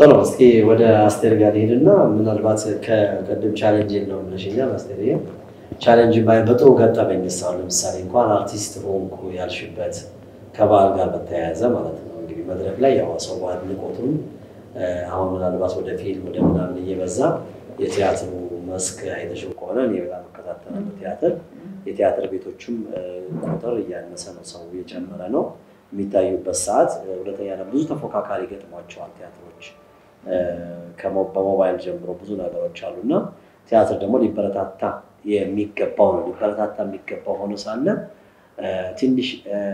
ጥሩ እስኪ ወደ አስቴር ጋር ሄድና ምናልባት ከቅድም ቻሌንጅ የለውም ብለሽኛል። አስቴር ቻሌንጅ በጥሩ ገጠመኝ ሳሁ ለምሳሌ እንኳን አርቲስት ሆንኩ ያልሽበት ከበዓል ጋር በተያያዘ ማለት ነው። እንግዲህ መድረክ ላይ ያው ሰው አድንቆቱም አሁን ምናልባት ወደ ፊልም ወደ ምናምን እየበዛ የቲያትሩ መስክ አይተሽው ከሆነ እኔ በጣም እከታተላለሁ ቲያትር። የቲያትር ቤቶችም ቁጥር እያነሰ ነው፣ ሰው እየጨመረ ነው የሚታዩበት ሰዓት። ሁለተኛ ደግሞ ብዙ ተፎካካሪ ገጥሟቸዋል ቲያትሮች በሞባይል ጀምሮ ብዙ ነገሮች አሉ እና ቲያትር ደግሞ ሊበረታታ የሚገባው ነው። ሊበረታታ የሚገባው ሆኖ ሳለ ትንሽ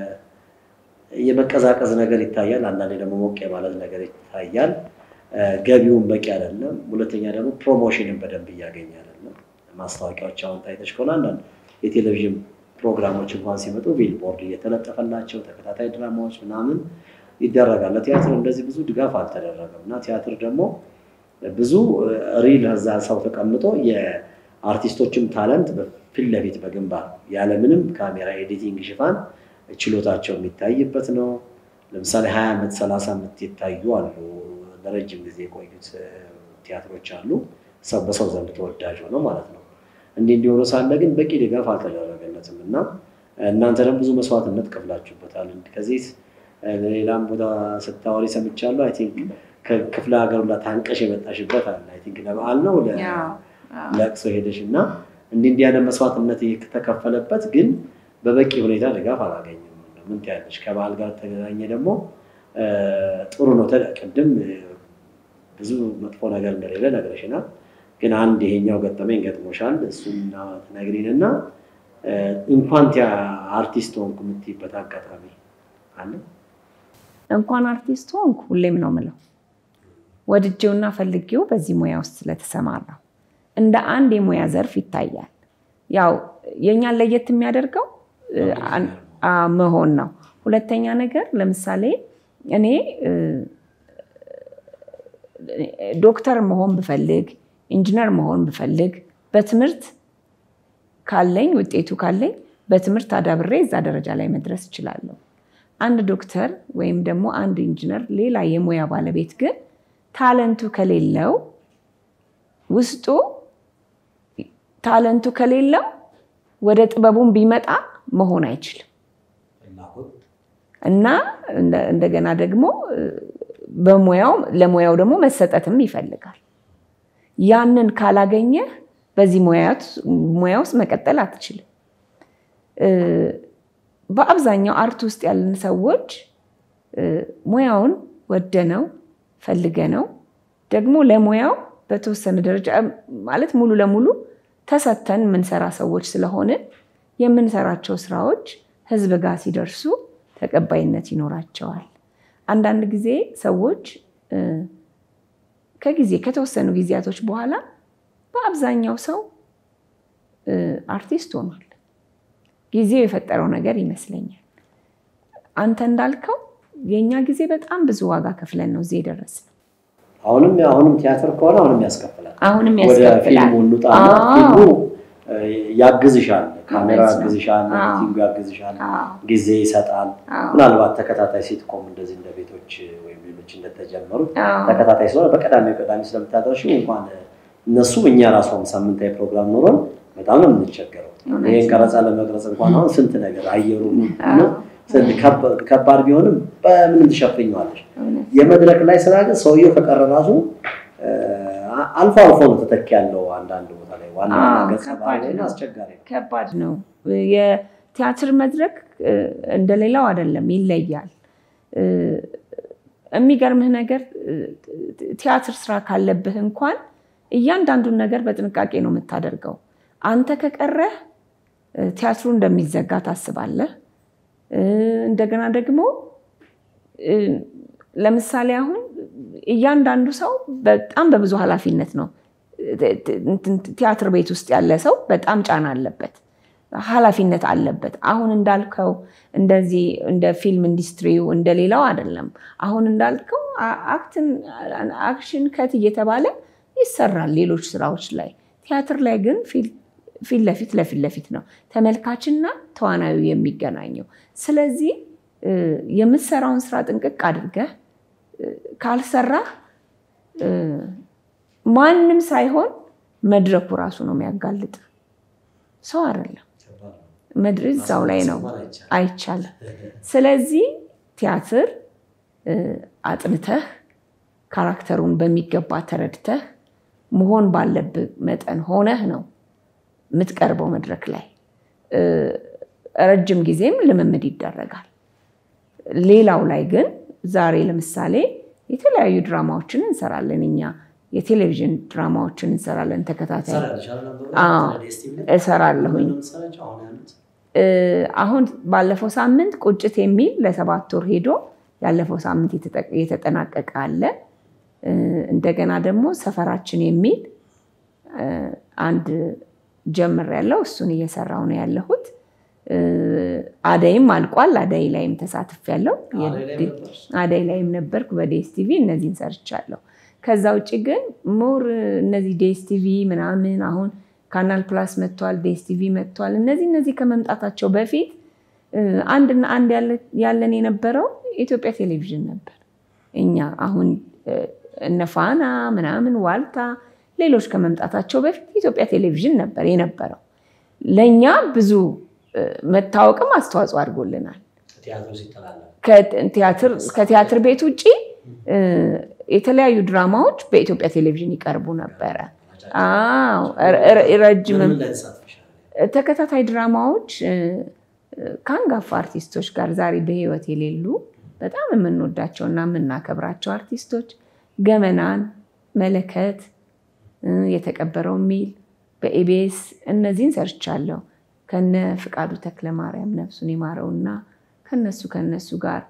የመቀዛቀዝ ነገር ይታያል። አንዳንዴ ደግሞ ሞቅ የማለት ነገር ይታያል። ገቢውን በቂ አይደለም። ሁለተኛ ደግሞ ፕሮሞሽንን በደንብ እያገኘ አይደለም። ማስታወቂያዎች አሁን ታይተሽ ከሆነ አንዳንድ የቴሌቪዥን ፕሮግራሞች እንኳን ሲመጡ ቢልቦርድ እየተለጠፈላቸው ተከታታይ ድራማዎች ምናምን ይደረጋል። ለቲያትር እንደዚህ ብዙ ድጋፍ አልተደረገም እና ቲያትር ደግሞ ብዙ ሪል እዛ ሰው ተቀምጦ የአርቲስቶችም ታለንት ፊት ለፊት በግንባር ያለምንም ካሜራ ኤዲቲንግ ሽፋን ችሎታቸው የሚታይበት ነው። ለምሳሌ ሀያ ዓመት ሰላሳ ዓመት የታዩ አሉ። ለረጅም ጊዜ የቆዩት ቲያትሮች አሉ። ሰው በሰው ዘንድ ተወዳጅ ሆነው ማለት ነው። እንዲህ እንዲሆኑ ሳለ ግን በቂ ድጋፍ አልተደረገለትም እና እናንተ ደግሞ ብዙ መስዋዕትነት ከፍላችሁበታል። ከዚህ ሌላም ቦታ ስታወሪ ሰምቻለሁ። አይ ቲንክ ከክፍለ ሀገሩ ላይ ታንቀሽ የመጣሽበት አለ። አይ ቲንክ ለበዓል ነው ለቅሶ ሄደሽ እና እንዲህ እንዲህ ያለ መስዋዕትነት የተከፈለበት ግን በበቂ ሁኔታ ድጋፍ አላገኝም። ምን ትያለሽ? ከበዓል ጋር ተገናኘ ደግሞ ጥሩ ነው። ቅድም ብዙ መጥፎ ነገር እንደሌለ ነግረሽናል። ግን አንድ ይሄኛው ገጠመኝ ገጥሞሻል። እሱን ትነግሪንና እንኳን አርቲስት ሆንኩ የምትይበት አጋጣሚ አለ? እንኳን አርቲስት ሆንኩ ሁሌም ነው ምለው ወድጄውና ፈልጌው በዚህ ሙያ ውስጥ ስለተሰማራው እንደ አንድ የሙያ ዘርፍ ይታያል። ያው የእኛን ለየት የሚያደርገው መሆን ነው። ሁለተኛ ነገር ለምሳሌ እኔ ዶክተር መሆን ብፈልግ ኢንጂነር መሆን ብፈልግ በትምህርት ካለኝ ውጤቱ ካለኝ በትምህርት አዳብሬ እዛ ደረጃ ላይ መድረስ እችላለሁ። አንድ ዶክተር ወይም ደግሞ አንድ ኢንጂነር ሌላ የሙያ ባለቤት ግን ታለንቱ ከሌለው ውስጡ ታለንቱ ከሌለው ወደ ጥበቡን ቢመጣ መሆን አይችልም እና እንደገና ደግሞ በሙያው ለሙያው ደግሞ መሰጠትም ይፈልጋል። ያንን ካላገኘህ በዚህ ሙያ ውስጥ መቀጠል አትችልም። በአብዛኛው አርት ውስጥ ያለን ሰዎች ሙያውን ወደነው ፈልገነው ደግሞ ለሙያው በተወሰነ ደረጃ ማለት ሙሉ ለሙሉ ተሰተን የምንሰራ ሰዎች ስለሆንን የምንሰራቸው ስራዎች ህዝብ ጋር ሲደርሱ ተቀባይነት ይኖራቸዋል። አንዳንድ ጊዜ ሰዎች ከጊዜ ከተወሰኑ ጊዜያቶች በኋላ በአብዛኛው ሰው አርቲስት ሆኗል። ጊዜው የፈጠረው ነገር ይመስለኛል። አንተ እንዳልከው የእኛ ጊዜ በጣም ብዙ ዋጋ ከፍለን ነው እዚህ የደረስነው። አሁንም አሁንም ቲያትር ከሆነ አሁንም ያስከፍላል። አሁንም ወደ ያስከፍላል። ፊልሙ እንውጣና ፊልሙ ያግዝሻል፣ ካሜራ ያግዝሻል፣ ኤዲቲንጉ ያግዝሻል፣ ጊዜ ይሰጣል። ምናልባት ተከታታይ ሲትኮም እንደዚህ እንደ ቤቶች ወይም ሌሎች እንደተጀመሩት ተከታታይ ስለሆነ በቀዳሚ ቀዳሚ ስለምታደርሺው እንኳን እነሱ እኛ ራሷም ሳምንታዊ ፕሮግራም ኖሮን በጣም ነው የምንቸገረው። ይህን ቀረጻ ለመቅረጽ እንኳን አሁን ስንት ነገር አየሩ ከባድ ቢሆንም በምንም ትሸፍኘዋለሽ። የመድረክ ላይ ስራ ግን ሰውየው ከቀረ ራሱ አልፎ አልፎ ነው ተተኪ ያለው አንዳንድ ቦታ ላይ ዋና ገጸ ባህሪ አስቸጋሪ ነው። ከባድ ነው። የቲያትር መድረክ እንደሌላው አይደለም፣ ይለያል። የሚገርምህ ነገር ቲያትር ስራ ካለብህ እንኳን እያንዳንዱን ነገር በጥንቃቄ ነው የምታደርገው። አንተ ከቀረህ ቲያትሩ እንደሚዘጋ ታስባለህ። እንደገና ደግሞ ለምሳሌ አሁን እያንዳንዱ ሰው በጣም በብዙ ኃላፊነት ነው። ቲያትር ቤት ውስጥ ያለ ሰው በጣም ጫና አለበት፣ ኃላፊነት አለበት። አሁን እንዳልከው እንደዚህ እንደ ፊልም ኢንዱስትሪው እንደሌላው አይደለም። አሁን እንዳልከው አክሽን ከት እየተባለ ይሰራል ሌሎች ስራዎች ላይ። ቲያትር ላይ ግን ፊት ለፊት ለፊት ለፊት ነው ተመልካችና ተዋናዩ የሚገናኘው። ስለዚህ የምትሰራውን ስራ ጥንቅቅ አድርገህ ካልሰራህ ማንም ሳይሆን መድረኩ ራሱ ነው የሚያጋልጥ፣ ሰው አይደለም። መድረክ እዛው ላይ ነው፣ አይቻልም። ስለዚህ ቲያትር አጥንተህ ካራክተሩን በሚገባ ተረድተህ መሆን ባለብህ መጠን ሆነህ ነው የምትቀርበው መድረክ ላይ። ረጅም ጊዜም ልምምድ ይደረጋል። ሌላው ላይ ግን ዛሬ ለምሳሌ የተለያዩ ድራማዎችን እንሰራለን እኛ የቴሌቪዥን ድራማዎችን እንሰራለን። ተከታታይ እሰራለሁኝ። አሁን ባለፈው ሳምንት ቁጭት የሚል ለሰባት ወር ሄዶ ያለፈው ሳምንት የተጠናቀቀ አለ። እንደገና ደግሞ ሰፈራችን የሚል አንድ ጀምር ያለው እሱን እየሰራው ነው ያለሁት። አደይም አልቋል። አደይ ላይም ተሳትፍ ያለው አደይ ላይም ነበርኩ በዴስ ቲቪ እነዚህን ሰርቻለሁ። ከዛ ውጭ ግን ሞር እነዚህ ዴስ ቲቪ ምናምን አሁን ካናል ፕላስ መጥቷል፣ ዴስ ቲቪ መጥቷል። እነዚህ እነዚህ ከመምጣታቸው በፊት አንድና አንድ ያለን የነበረው የኢትዮጵያ ቴሌቪዥን ነበር። እኛ አሁን እነ ፋና ምናምን ዋልታ፣ ሌሎች ከመምጣታቸው በፊት የኢትዮጵያ ቴሌቪዥን ነበር የነበረው። ለእኛ ብዙ መታወቅም አስተዋጽኦ አድርጎልናል። ከቲያትር ቤት ውጭ የተለያዩ ድራማዎች በኢትዮጵያ ቴሌቪዥን ይቀርቡ ነበረ። ረጅምም ተከታታይ ድራማዎች ከአንጋፋ አርቲስቶች ጋር ዛሬ በሕይወት የሌሉ በጣም የምንወዳቸው እና የምናከብራቸው አርቲስቶች ገመናን፣ መለከት፣ የተቀበረው ሚል በኢቢኤስ እነዚህን ሰርቻለሁ። ከነ ፍቃዱ ተክለ ማርያም ነፍሱን ይማረውና ከነሱ ከነሱ ጋር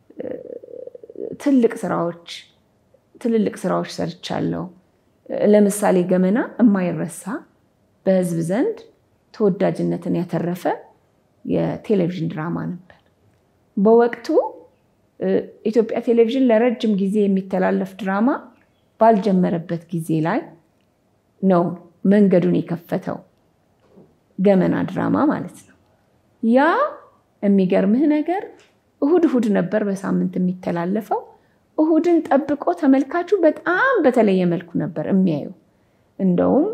ትልቅ ስራዎች ትልልቅ ስራዎች ሰርቻለሁ። ለምሳሌ ገመና የማይረሳ በህዝብ ዘንድ ተወዳጅነትን ያተረፈ የቴሌቪዥን ድራማ ነበር። በወቅቱ ኢትዮጵያ ቴሌቪዥን ለረጅም ጊዜ የሚተላለፍ ድራማ ባልጀመረበት ጊዜ ላይ ነው መንገዱን የከፈተው ገመና ድራማ ማለት ነው። ያ የሚገርምህ ነገር እሁድ እሁድ ነበር በሳምንት የሚተላለፈው። እሁድን ጠብቆ ተመልካቹ በጣም በተለየ መልኩ ነበር የሚያየው። እንደውም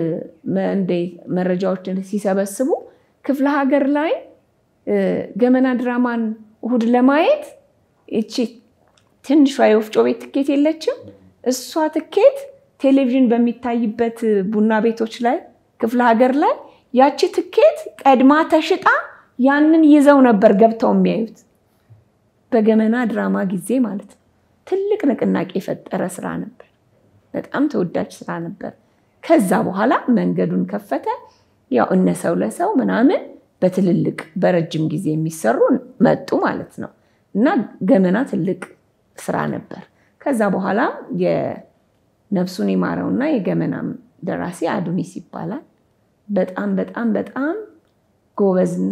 መረጃዎችን ሲሰበስቡ ክፍለ ሀገር ላይ ገመና ድራማን እሁድ ለማየት ይቺ ትንሿ የወፍጮ ቤት ትኬት የለችም። እሷ ትኬት ቴሌቪዥን በሚታይበት ቡና ቤቶች ላይ ክፍለ ሀገር ላይ ያቺ ትኬት ቀድማ ተሽጣ ያንን ይዘው ነበር ገብተው የሚያዩት። በገመና ድራማ ጊዜ ማለት ነው። ትልቅ ንቅናቄ የፈጠረ ስራ ነበር። በጣም ተወዳጅ ስራ ነበር። ከዛ በኋላ መንገዱን ከፈተ። ያው እነ ሰው ለሰው ምናምን በትልልቅ በረጅም ጊዜ የሚሰሩ መጡ ማለት ነው። እና ገመና ትልቅ ስራ ነበር። ከዛ በኋላ የነፍሱን ይማረውና የገመናም ደራሲ አዱኒስ ይባላል። በጣም በጣም በጣም ጎበዝና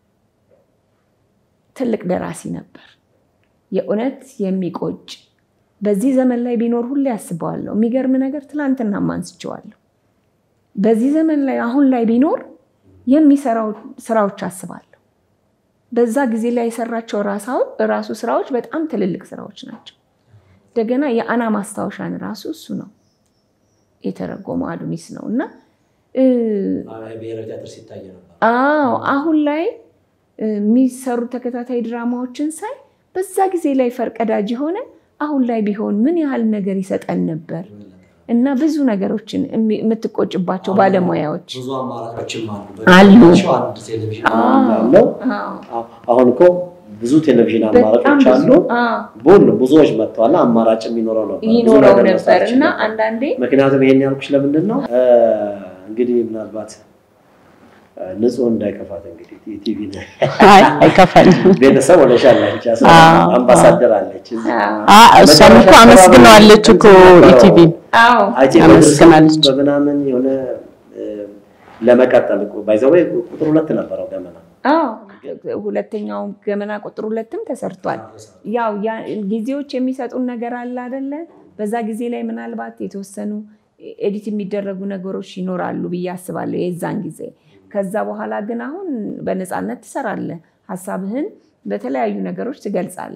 ትልቅ ደራሲ ነበር። የእውነት የሚቆጭ በዚህ ዘመን ላይ ቢኖር ሁሌ ያስበዋለሁ። የሚገርም ነገር ትላንትና አንስቼዋለሁ። በዚህ ዘመን ላይ አሁን ላይ ቢኖር የሚሰራው ስራዎች አስባለሁ። በዛ ጊዜ ላይ የሰራቸው ራሱ ስራዎች በጣም ትልልቅ ስራዎች ናቸው። እንደገና የአና ማስታወሻን ራሱ እሱ ነው የተረጎመው አዱኒስ ነው እና አዎ አሁን ላይ የሚሰሩ ተከታታይ ድራማዎችን ሳይ በዛ ጊዜ ላይ ፈርቀዳጅ የሆነ አሁን ላይ ቢሆን ምን ያህል ነገር ይሰጠን ነበር እና ብዙ ነገሮችን የምትቆጭባቸው ባለሙያዎች አሉ። አሁን እኮ ብዙ ቴሌቪዥን አማራጮች አሉ። በሁሉም ብዙዎች መጥተዋል። አማራጭ የሚኖረው ነበር ይኖረው ነበር እና አንዳንዴ ምክንያቱም ይሄን ያልኩሽ ለምንድን ነው እንግዲህ ምናልባት ንጹህ እንዳይከፋት እንግዲህ ቲቪ አይከፋልም። ቤተሰብ ሆነሻል አንቺ አምባሳደር አለች። እሷም እኮ አመስግነዋለች እኮ ኢቲቪ አመስግናለች። በምናምን የሆነ ለመቀጠል ባይዘው ቁጥር ሁለት ነበረው ገመና ሁለተኛው ገመና ቁጥር ሁለትም ተሰርቷል። ያው ጊዜዎች የሚሰጡን ነገር አለ አይደለ? በዛ ጊዜ ላይ ምናልባት የተወሰኑ ኤዲት የሚደረጉ ነገሮች ይኖራሉ ብዬ አስባለሁ የዛን ጊዜ። ከዛ በኋላ ግን አሁን በነፃነት ትሰራለህ፣ ሀሳብህን በተለያዩ ነገሮች ትገልጻለህ።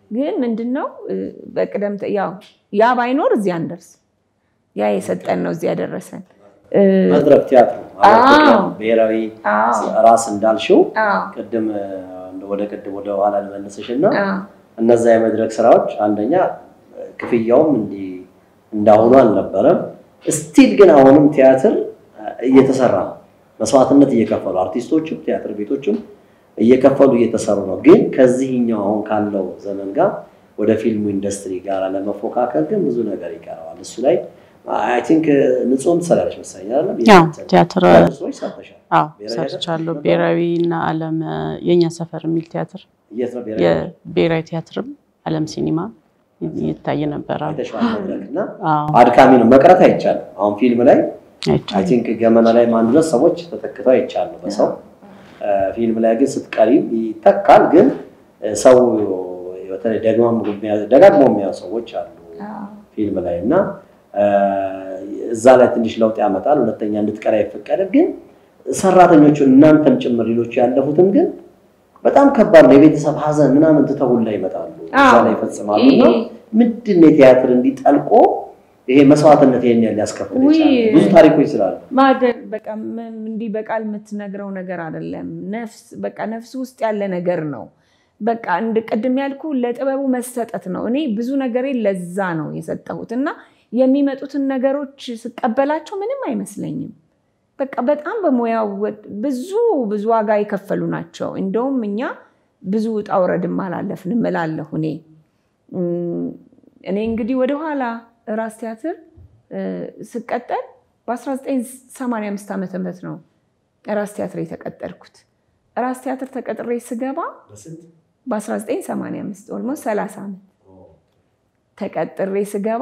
ግን ምንድነው በቅደም ያው ያ ባይኖር እዚህ አንደርስ። ያ የሰጠን ነው እዚህ ያደረሰን። መድረክ ቲያትሩ ብሔራዊ ራስ እንዳልሽው ቅድም ወደ ቅድም ወደ ኋላ ልመልስሽ እና እነዛ የመድረክ ስራዎች አንደኛ ክፍያውም እንዲህ እንዳሁኑ አልነበረም። ስቲል ግን አሁንም ቲያትር እየተሰራ ነው። መስዋዕትነት እየከፈሉ አርቲስቶችም ቲያትር ቤቶችም እየከፈሉ እየተሰሩ ነው። ግን ከዚህኛው አሁን ካለው ዘመን ጋር ወደ ፊልሙ ኢንዱስትሪ ጋር ለመፎካከር ግን ብዙ ነገር ይቀረዋል። እሱ ላይ አይ ቲንክ ንጹህም ትሰራለች መሰለኝ አይደለም? ቲያትር ሰርተሻል። ሰርቻለሁ። ብሔራዊ እና ዓለም የእኛ ሰፈር የሚል ቲያትር የት ነው ብሔራዊ የብሔራዊ ቲያትርም ዓለም ሲኒማ ይታይ ነበረ። እና አድካሚ ነው፣ መቅረት አይቻልም። አሁን ፊልም ላይ አይ ቲንክ ገመና ላይ አንድ ሁለት ሰዎች ተተክተው አይቻሉ በሰው ፊልም ላይ ግን ስትቀሪ ይተካል። ግን ሰው በተለይ ደጋግሞ የሚያዩ ሰዎች አሉ ፊልም ላይ እና እዛ ላይ ትንሽ ለውጥ ያመጣል። ሁለተኛ እንድትቀሪ አይፈቀድም። ግን ሰራተኞቹን እናንተም ጭምር ሌሎቹ ያለፉትም ግን በጣም ከባድ ነው። የቤተሰብ ሀዘን ምናምን ትተውን ላይ ይመጣሉ፣ እዛ ላይ ይፈጽማሉ። እና ምንድን ነው የቲያትር እንዲጠልቆ ይሄ መስዋዕትነት ይሄን ያህል ሊያስከፍል ይችላል? ብዙ ታሪኮች ስላሉ በቃ እንዲህ በቃል የምትነግረው ነገር አይደለም። ነፍስ በቃ ነፍስ ውስጥ ያለ ነገር ነው። በቃ እንደ ቅድም ያልኩ ለጥበቡ መሰጠት ነው። እኔ ብዙ ነገሬ ለዛ ነው የሰጠሁት እና የሚመጡትን ነገሮች ስቀበላቸው ምንም አይመስለኝም። በቃ በጣም በሙያው ብዙ ብዙ ዋጋ የከፈሉ ናቸው። እንደውም እኛ ብዙ ውጣ ውረድም አላለፍንም እላለሁ እኔ እኔ እንግዲህ ወደኋላ ራስ ቲያትር ስቀጠል በ1985 ዓመተ ምህረት ነው ራስ ቲያትር የተቀጠርኩት። ራስ ቲያትር ተቀጥሬ ስገባ በ1985 ኦልሞስት 30 ዓመት ተቀጥሬ ስገባ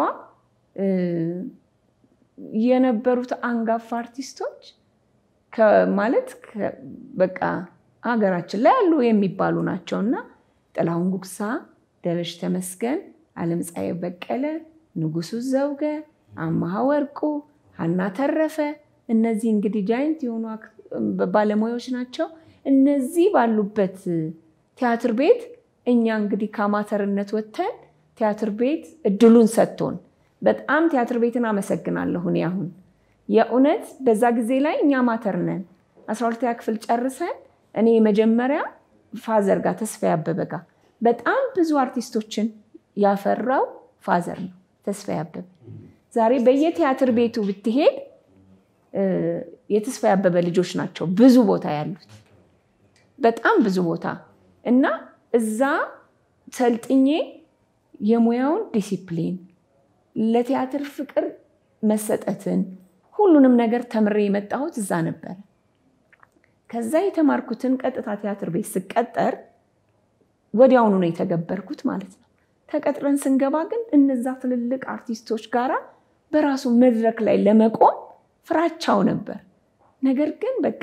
የነበሩት አንጋፋ አርቲስቶች ማለት በቃ ሀገራችን ላይ ያሉ የሚባሉ ናቸው እና ጥላሁን ጉግሳ፣ ደበሽ ተመስገን፣ አለምፀሐይ በቀለ፣ ንጉሱ ዘውገ፣ አማሃ ወርቁ፣ ሀና ተረፈ እነዚህ እንግዲህ ጃይንት የሆኑ ባለሙያዎች ናቸው። እነዚህ ባሉበት ቲያትር ቤት እኛ እንግዲህ ከአማተርነት ወጥተን ቲያትር ቤት እድሉን ሰጥቶን በጣም ቲያትር ቤትን አመሰግናለሁ። እኔ አሁን የእውነት በዛ ጊዜ ላይ እኛ አማተር ነን። አስራ ሁለተኛ ክፍል ጨርሰን እኔ የመጀመሪያ ፋዘር ጋር ተስፋ ያበበ ጋር በጣም ብዙ አርቲስቶችን ያፈራው ፋዘር ነው ተስፋ ያበበ። ዛሬ በየቲያትር ቤቱ ብትሄድ የተስፋ ያበበ ልጆች ናቸው ብዙ ቦታ ያሉት በጣም ብዙ ቦታ እና እዛ ሰልጥኜ የሙያውን ዲሲፕሊን ለቲያትር ፍቅር መሰጠትን ሁሉንም ነገር ተምሬ የመጣሁት እዛ ነበረ። ከዛ የተማርኩትን ቀጥታ ቲያትር ቤት ስቀጠር ወዲያውኑ ነው የተገበርኩት ማለት ነው። ተቀጥረን ስንገባ ግን እነዛ ትልልቅ አርቲስቶች ጋራ በራሱ መድረክ ላይ ለመቆም ፍራቻው ነበር። ነገር ግን በቃ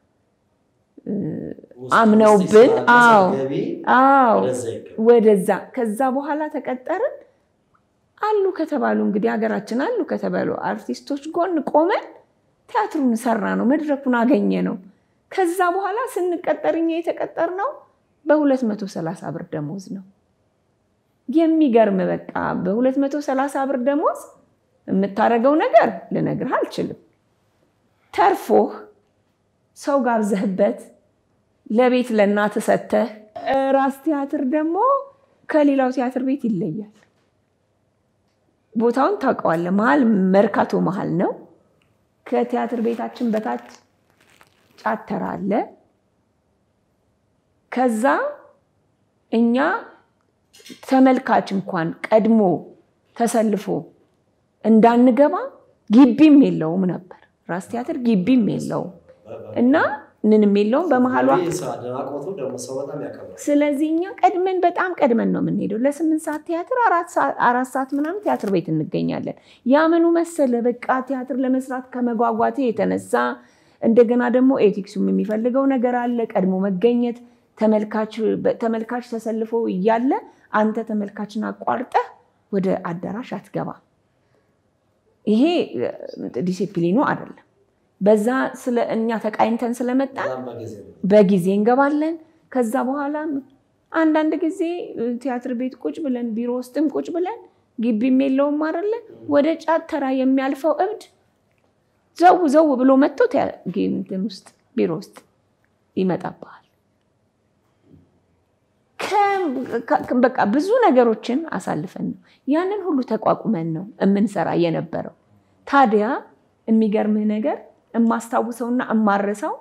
አምነውብን፣ አዎ አዎ፣ ወደዛ ከዛ በኋላ ተቀጠርን። አሉ ከተባሉ እንግዲህ ሀገራችን አሉ ከተባሉ አርቲስቶች ጎን ቆመን ቲያትሩን ሰራ ነው፣ መድረኩን አገኘ ነው። ከዛ በኋላ ስንቀጠር እኛ የተቀጠርነው በ230 ብር ደሞዝ ነው። የሚገርም በቃ በ230 ብር ደሞዝ የምታደርገው ነገር ልነግርህ አልችልም። ተርፎህ ሰው ጋብዘህበት ለቤት ለእናት ሰተህ ራስ ቲያትር ደግሞ ከሌላው ቲያትር ቤት ይለያል። ቦታውን ታውቀዋለህ። መሀል መርካቶ መሀል ነው። ከቲያትር ቤታችን በታች ጫተራ አለ። ከዛ እኛ ተመልካች እንኳን ቀድሞ ተሰልፎ እንዳንገባ ግቢም የለውም ነበር። ራስ ቲያትር ግቢም የለውም እና ምንም የለውም በመሀሏ። ስለዚህ እኛ ቀድመን በጣም ቀድመን ነው የምንሄደው። ለስምንት ሰዓት ቲያትር አራት ሰዓት ምናምን ቲያትር ቤት እንገኛለን። ያምኑ መሰለ በቃ ቲያትር ለመስራት ከመጓጓቴ የተነሳ እንደገና ደግሞ ኤቲክሱም የሚፈልገው ነገር አለ። ቀድሞ መገኘት ተመልካች ተሰልፎ እያለ አንተ ተመልካችን አቋርጠህ ወደ አዳራሽ አትገባ። ይሄ ዲሲፕሊኑ አይደለም። በዛ ስለ እኛ ተቃኝተን ስለመጣን በጊዜ እንገባለን። ከዛ በኋላ አንዳንድ ጊዜ ቲያትር ቤት ቁጭ ብለን ቢሮ ውስጥም ቁጭ ብለን ግቢም የለውም አይደለ ወደ ጫት ተራ የሚያልፈው እብድ ዘው ዘው ብሎ መጥቶ እንትን ውስጥ ቢሮ ውስጥ ይመጣብሃል። በቃ ብዙ ነገሮችን አሳልፈን ነው ያንን ሁሉ ተቋቁመን ነው የምንሰራ የነበረው። ታዲያ የሚገርምህ ነገር የማስታውሰውና የማረሰው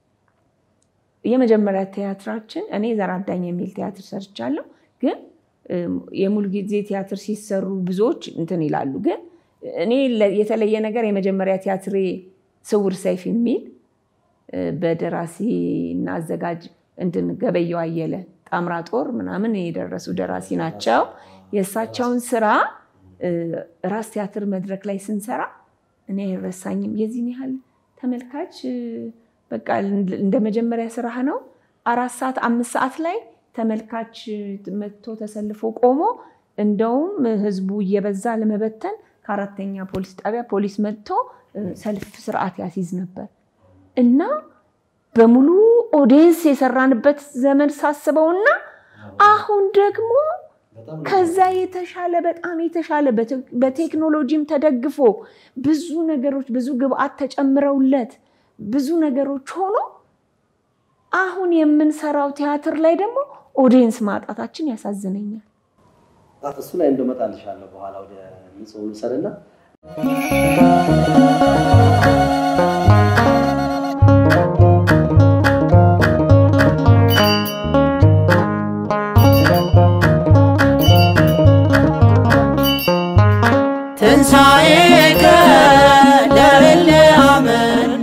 የመጀመሪያ ቲያትራችን እኔ ዘራዳኝ የሚል ቲያትር ሰርቻለሁ። ግን የሙሉ ጊዜ ቲያትር ሲሰሩ ብዙዎች እንትን ይላሉ። ግን እኔ የተለየ ነገር የመጀመሪያ ቲያትሬ ስውር ሰይፍ የሚል በደራሲ እና አዘጋጅ እንትን ገበየው አየለ ጣምራ ጦር ምናምን የደረሱ ደራሲ ናቸው። የእሳቸውን ስራ ራስ ቲያትር መድረክ ላይ ስንሰራ እኔ አይረሳኝም። የዚህን ያህል ተመልካች በቃ እንደ መጀመሪያ ስራህ ነው። አራት ሰዓት አምስት ሰዓት ላይ ተመልካች መጥቶ ተሰልፎ ቆሞ እንደውም ህዝቡ እየበዛ ለመበተን ከአራተኛ ፖሊስ ጣቢያ ፖሊስ መጥቶ ሰልፍ ስርዓት ያስይዝ ነበር እና በሙሉ ኦዲየንስ የሰራንበት ዘመን ሳስበውና አሁን ደግሞ ከዛ የተሻለ በጣም የተሻለ በቴክኖሎጂም ተደግፎ ብዙ ነገሮች ብዙ ግብአት ተጨምረውለት ብዙ ነገሮች ሆኖ አሁን የምንሰራው ቲያትር ላይ ደግሞ ኦዲየንስ ማጣታችን ያሳዝነኛል። እሱ ላይ እንደመጣልሻለሁ በኋላ ወደ ንጹህ ልውሰድና ትንሣኤከ ለእለ አመነ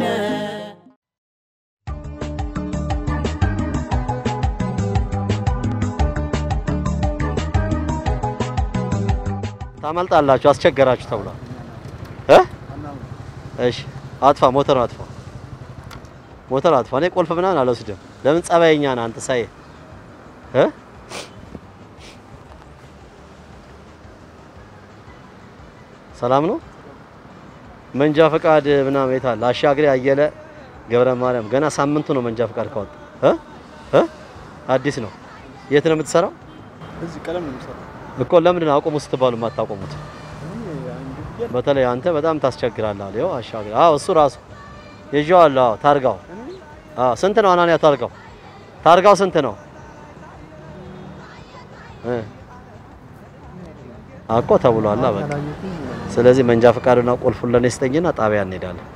ታመልጣላችሁ፣ አስቸገራችሁ ተብሏል እ እሺ አጥፋ፣ ሞተር አጥፋ፣ ሞተር አጥፋ። እኔ ቁልፍ ምናምን አልወስድም። ለምን ጸባይኛ ነህ አንተ ሳይ እ ሰላም ነው። መንጃ ፈቃድ ምናምን የት አለ? አሻግሬ አየለ ገብረ ማርያም ገና ሳምንቱ ነው መንጃ ፈቃድ ካወጣ እ እ አዲስ ነው። የት ነው የምትሰራው? እዚህ ቀለም ነው የምሰራው። እኮ ለምንድን ነው አቁሙ ስትባሉ የማታቆሙት? በተለይ አንተ በጣም ታስቸግራለህ። አለ ይኸው አሻግሬ። አዎ እሱ ራሱ ይዤዋለሁ። አዎ ታርጋው። አዎ ስንት ነው አናንያ ታርጋው? ታርጋው ስንት ነው? እ እኮ ተብሏላ በቃ ስለዚህ መንጃ ፈቃዱና ቁልፉን ለኔ ስጠኝና ጣቢያ እንሄዳለን።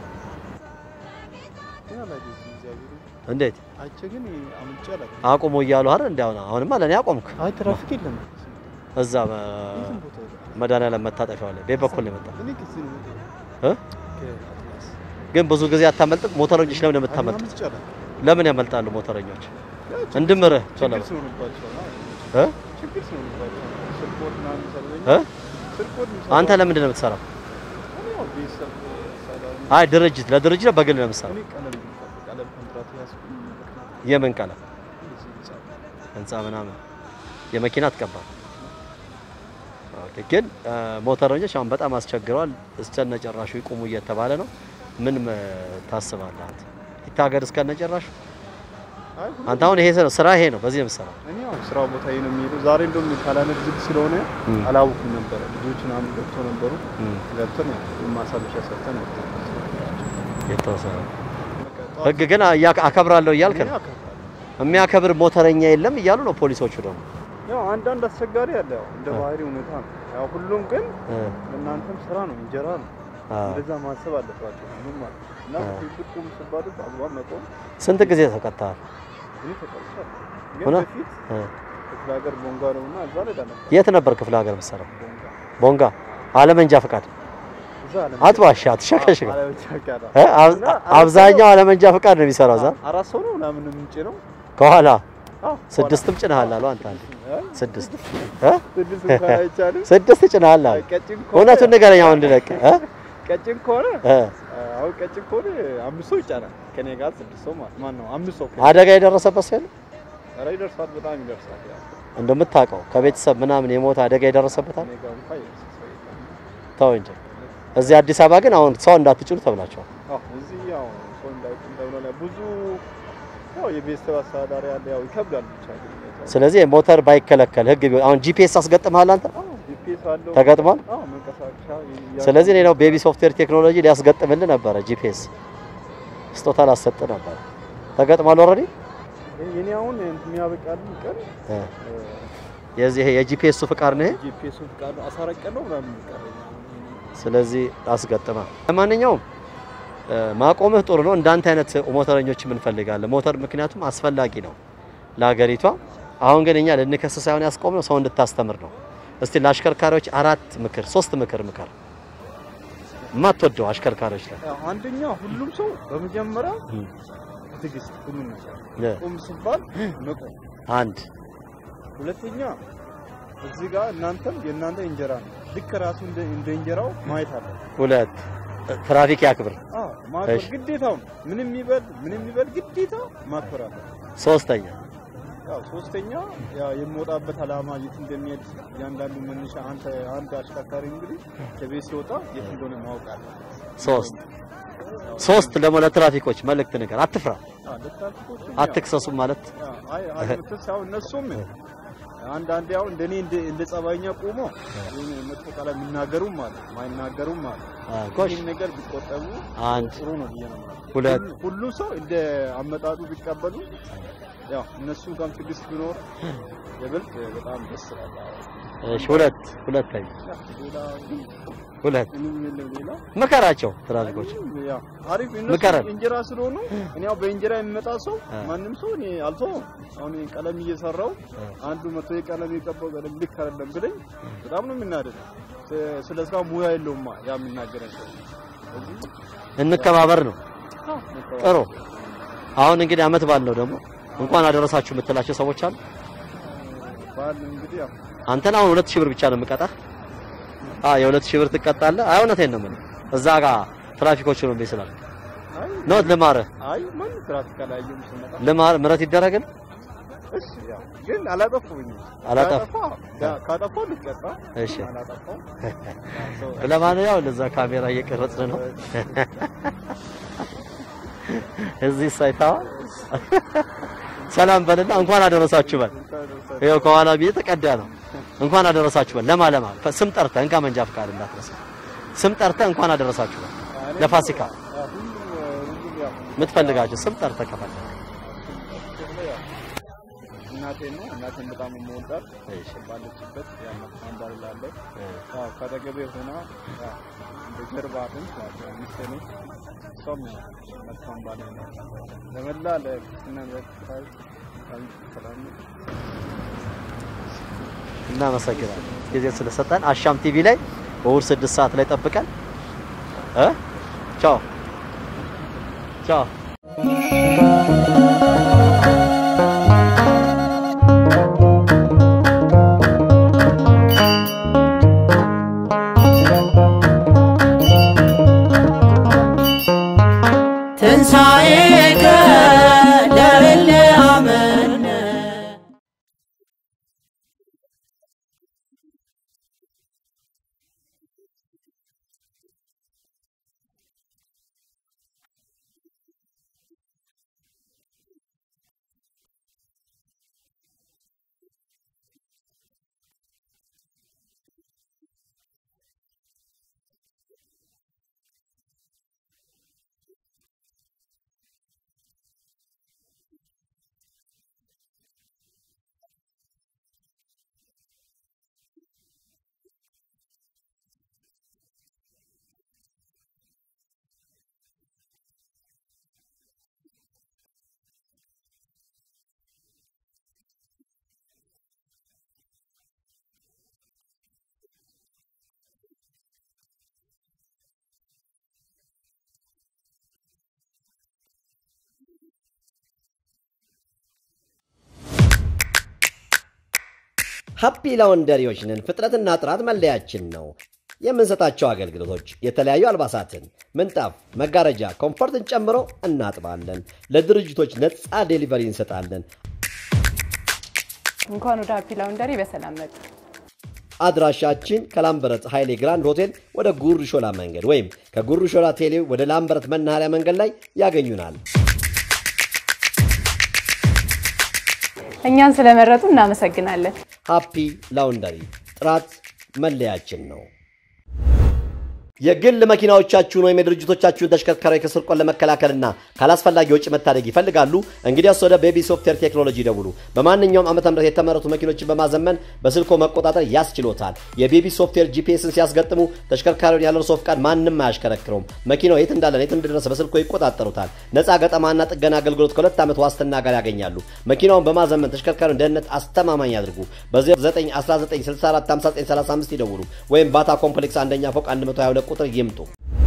እንዴት አይቼ ግን አምጬ አላውቅም። አቁሙ እያሉ አይደል? እንዴ አሁን አሁንማ ለኔ አቆምክ። አይ ትራፊክ የለም። እዛ መድኃኒዓለም መታጠፊያው ላይ ቤት በኩል ነው የመጣው። እኔ ከዚህ ነው የምወጣው። እ ከአትላስ ግን ብዙ ጊዜ አታመልጥም። ሞተረኞች ለምን የምታመልጡት? አምጬ አላውቅም። ለምን ያመልጣሉ ሞተረኞች? እንድምርህ ቶሎ ችግር በል። ስለሆነባቸው ነው። እ ችግር ስለሆነባቸው ነው። ስርቆት ምናምን ይሰሩልኛል። እ ስርቆት የሚሰሩ አንተ ለምንድን ነው የምትሰራው? እኔ ያው ቤተሰብ ሰላም አይ ድርጅት ለድርጅት ነው በግል ነው የምትሰራው? እኔ ቀለም የምፈልግ ቀለም ኮንትራት ያዝኩኝ ምክንያት የምን ቀለም እዚህ ህንጻ ህንፃ ምናምን የመኪና ትቀባል። ኦኬ ግን እ፣ ሞተረኞች አሁን በጣም አስቸግረዋል። እስከነ ጨራሹ ይቁሙ እየተባለ ነው። ምን እ፣ ታስባለህ አንተ? ይታገድ እስከነ ጨራሹ? አይ ሁሉ- አንተ አሁን ይሄ ስራ- ስራ ይሄ ነው፣ በዚህ ነው የምትሰራው። እኔ ያው ስራ ቦታ ነው የሚሄደው። ዛሬ እንደውም ካላነድ ዝግ ስለሆነ እም። አላውኩም ነበረ። ልጆች ምናምን ገብቶ ነበሩ። እም፣ ገብተን ያው ማሳለሻ ሰርተን ወጣን። የተወሰነ በቃ ጠዋት ህግ ግን እያ- አከብራለሁ እያልክ እኔ ነው። አከብራለሁ። የሚያከብር ሞተረኛ የለም እያሉ ነው ፖሊሶቹ ደግሞ። ያው አንዳንድ አስቸጋሪ አለ። ያው እንደ አ። ባህሪ ሁኔታ ነው። ያው ሁሉም ግን እ፣ ለእናንተም ስራ ነው፣ እንጀራ ነው። አ። እንደዛ ማሰብ አለባቸው ሁሉም ማለት ነው። እና አ። በፊት ቁም ሲባሉ በአግባብ መቆም ስንት ጊዜ ተቀጥተሃል? እኔ ተቀርቻለሁ። ግን እውነት? በፊት እ፣ ክፍለ ሀገር ቦንጋ ነው እና እዛ ላይ ነበር የት ነበር ክፍለ ሀገር የምትሰራው? ቦንጋ ቦንጋ አለመንጃ ፈቃድ እዛ አለ አትዋሻ፣ አትሸከሽከ አለመቻካላ እ፣ አብ- አብዛኛው አለመንጃ ፈቃድ ነው የሚሰራው እዛ አራት ሰው ነው ምናምን ምንጭ ነው ከኋላ አዎ፣ ስድስትም ጭነሃል አሉ አንተ አንዴ አይ፣ ስድስት እ? ስድስት እንኳን አይቻልም። ስድስት ጭነሃል አሉ። ቀጭን ከሆነ እውነቱን ንገረኝ አሁን እንድለቅ እ? ቀጭን ከሆነ እ፣ አሁን ቀጭን ከሆነ አምስት ሰው ይጫናል። ከኔ ጋር ስድስት ሰው ማለት ማን ነው? አምስት ሰው ከኔ አደጋ የደረሰበት ሰው የለም? ኧረ ይደርሳል፣ በጣም ይደርሳል። ያው እንደምታውቀው ከቤተሰብ ምናምን የሞተ አደጋ የደረሰበታል? እኔ ጋር እንኳን ይደርስ ሰው የለም። ተው እንጂ። እዚህ አዲስ አበባ ግን አሁን ሰው እንዳትጭኑ ተብላችኋል። አዎ እዚህ ያው ሰው እንዳይቁም ተብሎ ላይ ብዙ ያው የቤተሰብ አስተዳዳሪ አለ። ያው ይከብዳል ብቻ ግን ስለዚህ ሞተር ባይከለከል ህግ ቢሆን አሁን ጂፒኤስ አስገጥመሃል አንተ ጂፒኤስ አለው። ተገጥሟል? አዎ መንቀሳቀሻ ያ- ስለዚህ እኔ ነው ቤቢ ሶፍትዌር ቴክኖሎጂ ሊያስገጥምልህ ነበረ ጂፒኤስ ስጦታ ላሰጥ ነበረ ተገጥሟል ኦልሬዲ የኔ አሁን የሚያበቃልኝ ቀን የዚህ ይሄ የጂፒኤሱ ፍቃድ ነው ይሄ ጂፒኤሱ ፍቃድ ነው። አስራ አራት ቀን ነው ምናምን የሚቀረኝ አሁን ይሄኔ። ስለዚህ አስገጥማ ለማንኛውም እ፣ ማቆምህ ጥሩ ነው እንዳንተ አይነት ሞተረኞችም እንፈልጋለን ሞተር ምክንያቱም አስፈላጊ ነው ለሀገሪቷ አሁን ግን እኛ ልንከስ ሳይሆን ያስቆምነው ሰው እንድታስተምር ነው እስቲ ለአሽከርካሪዎች አራት ምክር ሶስት ምክር ምከር የማትወደው አሽከርካሪዎች ላይ ያው አንደኛ ሁሉም ሰው በመጀመሪያ እም። ትዕግስት ሁሉም ነገር እ፣ ቁም ሲባል መቆም። አንድ ሁለተኛ እዚህ ጋር እናንተም የእናንተ እንጀራ ነው። ልክ ራሱ እንደ እንደ እንጀራው ማየት አለ። ሁለት ትራፊክ ያክብር አዎ ማክበር እሺ። ግዴታው ነው። ምንም ይበል ምንም ይበል ግዴታ ማክበር አለ። ሶስተኛ ያው ሶስተኛ ያው የሚወጣበት አላማ የት እንደሚሄድ እያንዳንዱ መነሻ አንተ አንድ አሽከርካሪ እንግዲህ ከቤት ሲወጣ የት እንደሆነ ማወቅ አለ። ሶስት ሶስት ደግሞ ለትራፊኮች መልእክት ነገር አትፍራ አዎ ለትራፊኮችም ያው አትክሰሱ ማለት ያው አይ አለመተስ ያው እነሱም አንዳንዴ ያው እንደኔ እንደ እንደ ጸባይኛ ቆሞ የሆነ መጥፎ ቃል የሚናገሩም አለ ማይናገሩም አለ። አ፣ ጎሽ ይህን ነገር ቢቆጠቡ አንድ ጥሩ ነው ብዬ ነው የማስበው። ሁለት ሁሉ- ሁሉም ሰው እንደ አመጣጡ ቢቀበሉ ያው እነሱ ጋርም ትዕግስት ቢኖር የበልጥ በጣም ደስ ይላል። እሺ ሁለት ሁለተኛ ያው ሌላ ግን ሁለት ምንም የለም ሌላ ምከራቸው ትራፊኮች ያው አሪፍ እነሱ ምከረን። እንጀራ ስለሆኑ እኔ ያው በእንጀራ የሚመጣ ሰው አ። ማንም ሰው እኔ አልተውም። አሁን ይሄን ቀለም እየሰራው አንዱ መቶ የቀለም የቀባው ቀለም ልክ አይደለም ብለኝ በጣም ነው የምናደደው። ስ- ስለ ስራው ሙያ የለውማ ያ የሚናገረን ሰው። ስለዚህ እንከባበር ነው አዎ፣ መተባበር። ጥሩ አሁን እንግዲህ አመት ባል ነው ደግሞ እንኳን አደረሳችሁ የምትላቸው ሰዎች አሉ ባል እንግዲህ ያው አንተን አሁን ሁለት ሺህ ብር ብቻ ነው የምቀጣህ አ የሁለት ሺህ ብር ትቀጣለህ አይ እውነቴን ነው የምልህ እዛ ጋር ትራፊኮች ነው ስላል አይ ነው ልማርህ አይ ማን ትራፊክ አላየሁም ስመጣ ልማር ምረት ይደረግን እሺ ያው ግን አላጠፋሁኝም። አላጠፋ- ካጠፋ ያ- ካጠፋሁ ልቀጣ። እሺ አላጠፋሁም። ሰው- ለማንኛውም ለዛ ካሜራ እየቀረጽን ነው እዚህ ሳይታዋ ሰላም በልና እንኳን አደረሳችሁ በል ይኸው ከኋላ ቤት ተቀዳ ነው እንኳን አደረሳችሁ በል ለማ ለማ ስም ጠርተህ እንካ መንጃ ፍቃድ እንዳትረሳ ስም ጠርተህ እንኳን አደረሳችሁ በል ለፋሲካ ያ ሁሉም ሁሉም ያው የምትፈልጋቸው ስም ጠርተህ ከፈለግ ያው እናቴን ነው እናቴን በጣም የምወዳት እሺ። ባለችበት ያመጣን ባልላለሁ ያው ከአጠገቤ ሆና ያው እንደ ጀርባ አጥንት ማለት ነው ሚስቴ ነች። እሷም ያው መልካም ባል ነው። ለመላ ለክርስትና ለክርስቲያን ሰላም እናመሰግናለን ጊዜ ስለሰጠን አሻም ቲቪ ላይ እሑድ ስድስት ሰዓት ላይ ጠብቀን እ ቻው ቻው ትንሣኤከ ለእለ አመነ ሀፒ ላውንደሪዎች ነን። ፍጥነትና ጥራት መለያችን ነው። የምንሰጣቸው አገልግሎቶች የተለያዩ አልባሳትን፣ ምንጣፍ፣ መጋረጃ፣ ኮምፎርትን ጨምሮ እናጥባለን። ለድርጅቶች ነፃ ዴሊቨሪ እንሰጣለን። እንኳን ወደ ሀፒ ላውንደሪ በሰላም መጡ። አድራሻችን ከላምበረት ኃይሌ ግራንድ ሆቴል ወደ ጉር ሾላ መንገድ ወይም ከጉር ሾላ ቴሌ ወደ ላምበረት መናኸሪያ መንገድ ላይ ያገኙናል። እኛን ስለመረጡ እናመሰግናለን። ሃፒ ላውንደሪ ጥራት መለያችን ነው። የግል መኪናዎቻችሁን ወይም የድርጅቶቻችሁን ተሽከርካሪ ከስርቆት ለመከላከልና ካላስፈላጊ ወጪ መታደግ ይፈልጋሉ? እንግዲያስ ወደ ቤቢ ሶፍትዌር ቴክኖሎጂ ደውሉ። በማንኛውም ዓመተ ምህረት የተመረቱ መኪኖችን በማዘመን በስልኮ መቆጣጠር ያስችሎታል። የቤቢ ሶፍትዌር ጂፒኤስን ሲያስገጥሙ ተሽከርካሪውን ያለ እርስዎ ፍቃድ ማንም አያሽከረክረውም። መኪናው የት እንዳለ የት እንደደረሰ በስልኮ ይቆጣጠሩታል። ነፃ ገጠማና ጥገና አገልግሎት ከሁለት ዓመት ዋስትና ጋር ያገኛሉ። መኪናውን በማዘመን ተሽከርካሪውን ደህንነት አስተማማኝ ያድርጉ። በ0919645935 ይደውሉ ወይም ባታ ኮምፕሌክስ አንደኛ ፎቅ 122 ቁጥር ይምጡ።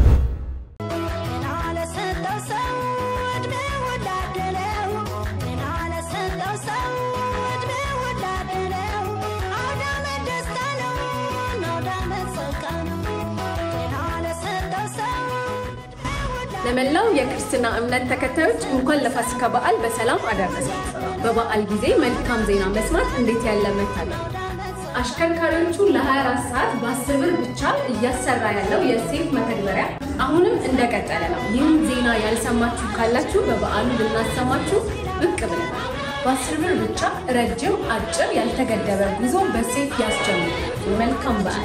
ለመላው የክርስትና እምነት ተከታዮች እንኳን ለፋሲካ በዓል በሰላም አደረሳችሁ። በበዓል ጊዜ መልካም ዜና መስማት እንዴት ያለ መታደል! አሽከርካሪዎቹ ለ24 ሰዓት በ10 ብር ብቻ እያሰራ ያለው የሴፍ መተግበሪያ አሁንም እንደቀጠለ ነው። ይህን ዜና ያልሰማችሁ ካላችሁ በበዓሉ ልናሰማችሁ ብቅ ብለናል። በ10 ብር ብቻ ረጅም፣ አጭር፣ ያልተገደበ ጉዞ በሴፍ ያስጀምሩ። መልካም በዓል!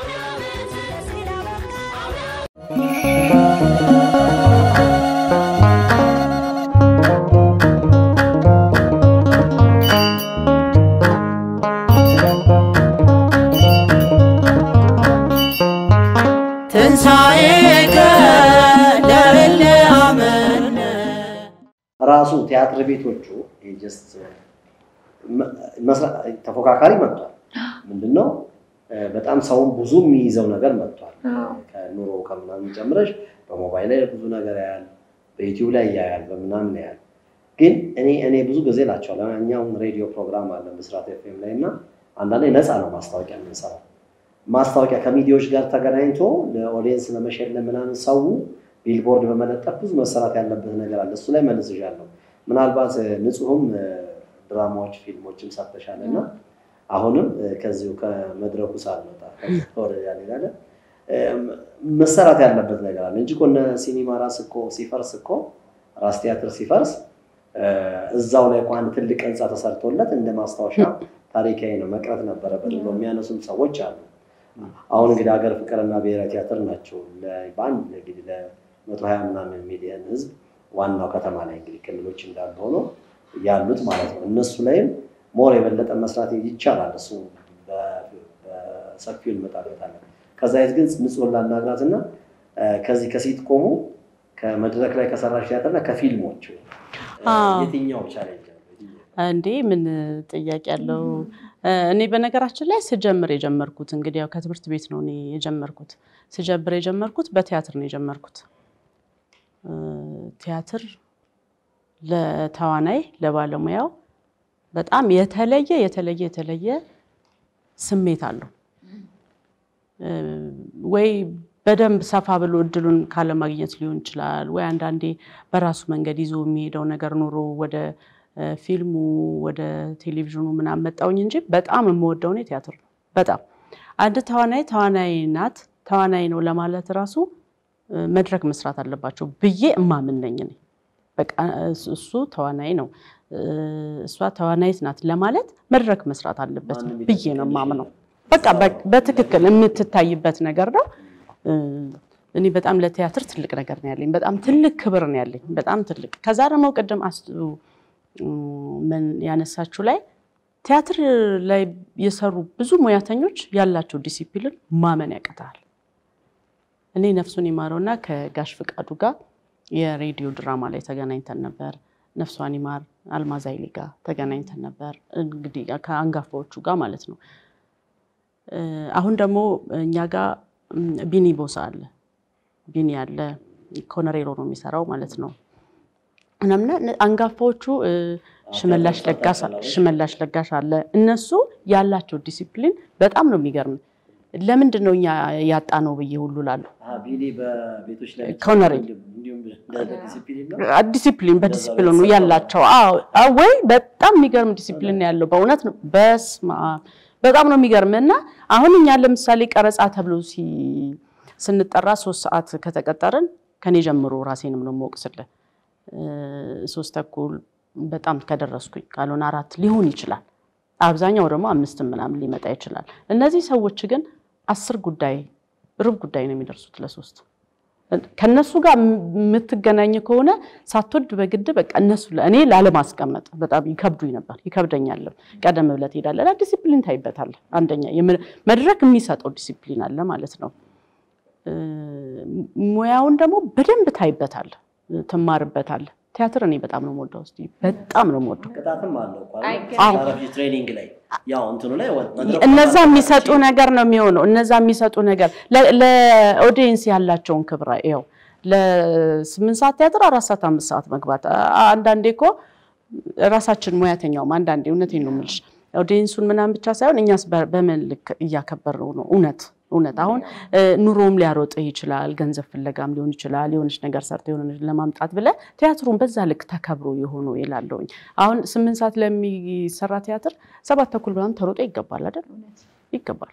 ትንሣኤከ ለእለ አመነ ራሱ ቲያትር ቤቶቹ ጀስት ተፎካካሪ መጥቷል። ምንድነው በጣም ሰውን ብዙ የሚይዘው ነገር መጥቷል። ከኑሮ ከምናምን ጨምረሽ በሞባይል ላይ ብዙ ነገር ያያል፣ በዩቲዩብ ላይ ያያል፣ በምናምን ያያል። ግን እኔ እኔ ብዙ ጊዜ እላቸዋለሁ እኛውም ሬዲዮ ፕሮግራም አለ ብስራት ኤፍኤም ላይ እና አንዳንዴ ነፃ ነው ማስታወቂያ የምንሰራው ማስታወቂያ ከሚዲያዎች ጋር ተገናኝቶ ለኦዲየንስ ለመሸለም ምናምን ሰው ቢልቦርድ በመለጠፍ ብዙ መሰራት ያለበት ነገር አለ። እሱ ላይ መልስሻለሁ። ምናልባት ንጹህም ድራማዎች፣ ፊልሞችም ሰርተሻል እና አሁንም ከዚሁ ከመድረኩ ሳልመጣ ወደ ያሌላለ መሰራት ያለበት ነገር አለ እንጂ እኮ እነ ሲኒማ ራስ እኮ ሲፈርስ እኮ ራስ ቲያትር ሲፈርስ እዛው ላይ እኮ አንድ ትልቅ ህንፃ ተሰርቶለት እንደ ማስታወሻ ታሪካዊ ነው መቅረት ነበረበት ብሎ የሚያነሱም ሰዎች አሉ። አሁን እንግዲህ ሀገር ፍቅርና ብሔራዊ ቲያትር ናቸው በአንድ እንግዲህ ለመቶ ሀያ ምናምን ሚሊዮን ህዝብ ዋናው ከተማ ላይ እንግዲህ ክልሎች እንዳሉ ሆኖ ያሉት ማለት ነው። እነሱ ላይም ሞር የበለጠ መስራት ይቻላል። እሱ በሰፊው እንመጣበታለን። ከዛ የት ግን ንጹህ ላናግራት እና ከዚህ ከሲትኮሙ ከመድረክ ላይ ከሰራሽ ቲያትርና ከፊልሞቹ የትኛው ቻሌንጅ እንዴ ምን ጥያቄ ያለው? እኔ በነገራችን ላይ ስጀምር የጀመርኩት እንግዲህ ያው ከትምህርት ቤት ነው እኔ የጀመርኩት። ስጀምር የጀመርኩት በቲያትር ነው የጀመርኩት። ቲያትር ለተዋናይ ለባለሙያው በጣም የተለየ የተለየ የተለየ ስሜት አለው። ወይ በደንብ ሰፋ ብሎ እድሉን ካለማግኘት ሊሆን ይችላል፣ ወይ አንዳንዴ በራሱ መንገድ ይዞ የሚሄደው ነገር ኖሮ ወደ ፊልሙ ወደ ቴሌቪዥኑ ምናምን መጣውኝ እንጂ በጣም የምወደው እኔ ቲያትር ነው። በጣም አንድ ተዋናይ ተዋናይ ናት ተዋናይ ነው ለማለት ራሱ መድረክ መስራት አለባቸው ብዬ እማምን ነኝ እኔ። በቃ እሱ ተዋናይ ነው እሷ ተዋናይት ናት ለማለት መድረክ መስራት አለበት ብዬ ነው የማምነው። በቃ በትክክል የምትታይበት ነገር ነው። እኔ በጣም ለቲያትር ትልቅ ነገር ነው ያለኝ። በጣም ትልቅ ክብር ነው ያለኝ። በጣም ትልቅ ከዛ ደግሞ ቅድም ምን ያነሳችሁ ላይ ቲያትር ላይ የሰሩ ብዙ ሙያተኞች ያላቸው ዲሲፕሊን ማመን ያቅታል። እኔ ነፍሱን ይማረውና ከጋሽ ፍቃዱ ጋር የሬዲዮ ድራማ ላይ ተገናኝተን ነበር። ነፍሷን ይማር አልማዝ ኃይሌ ጋር ተገናኝተን ነበር። እንግዲህ ከአንጋፋዎቹ ጋር ማለት ነው። አሁን ደግሞ እኛ ጋር ቢኒ ቦሳ አለ። ቢኒ አለ ኮነሬሮ ነው የሚሰራው ማለት ነው። ምናምን አንጋፋዎቹ ሽመላሽ ለጋሽ ሽመላሽ ለጋሽ አለ። እነሱ ያላቸው ዲሲፕሊን በጣም ነው የሚገርም። ለምንድን ነው እኛ ያጣ ነው ብዬ ሁሉ ላሉ ኮነሬ ዲሲፕሊን በዲሲፕሊኑ ያላቸው ወይ በጣም የሚገርም ዲሲፕሊን ያለው በእውነት ነው። በስመ አብ በጣም ነው የሚገርም እና አሁን እኛ ለምሳሌ ቀረጻ ተብሎ ስንጠራ ሶስት ሰዓት ከተቀጠርን ከኔ ጀምሮ ራሴንም ነው የምወቅስልህ ሶስት ተኩል በጣም ከደረስኩኝ ካልሆነ አራት ሊሆን ይችላል። አብዛኛው ደግሞ አምስትም ምናምን ሊመጣ ይችላል። እነዚህ ሰዎች ግን አስር ጉዳይ ሩብ ጉዳይ ነው የሚደርሱት ለሶስት ከነሱ ጋር የምትገናኝ ከሆነ ሳትወድ በግድ በቃ እነሱ እኔ ላለማስቀመጥ በጣም ይከብዱኝ ነበር፣ ይከብደኛልም። ቀደም ብለህ ትሄዳለህ፣ ዲሲፕሊን ታይበታለህ። አንደኛ መድረክ የሚሰጠው ዲሲፕሊን አለ ማለት ነው። ሙያውን ደግሞ በደንብ ታይበታለህ፣ ትማርበታለህ። ቲያትር እኔ በጣም ነው የምወደው፣ እስኪ በጣም ነው የምወደው። ቅጣትም አለው እኮ አይገርምም? አይደል? ትሬኒንግ ላይ ያው እንትኑ ላይ ወ- መድረኩ እነዛ ላይ የሚሰጡ ነገር ነው የሚሆነው። እነዛ የሚሰጡ ነገር ለ- ለኦዲየንስ ያላቸውን ክብር ይኸው ለስምንት ሰዓት ቲያትር አራት ሰዓት አምስት ሰዓት መግባት አ- አንዳንዴ እኮ ራሳችን ሙያተኛውም አንዳንዴ እውነቴን ነው የምልሽ ኦዲየንሱን ምናምን ብቻ ሳይሆን እኛስ በ- በምን ልክ እያከበርነው ነው? እውነት እውነት አሁን እ፣ ኑሮም ሊያሮጥህ ይችላል፣ ገንዘብ ፍለጋም ሊሆን ይችላል። የሆነች ነገር ሰርተ የሆነ ለማምጣት ብለህ ቲያትሩን በዛ ልክ ተከብሮ የሆኑ ይላለውኝ። አሁን ስምንት ሰዓት ለሚሰራ ቲያትር ሰባት ተኩል ምናምን ተሮጦ ይገባል አይደል? ይገባል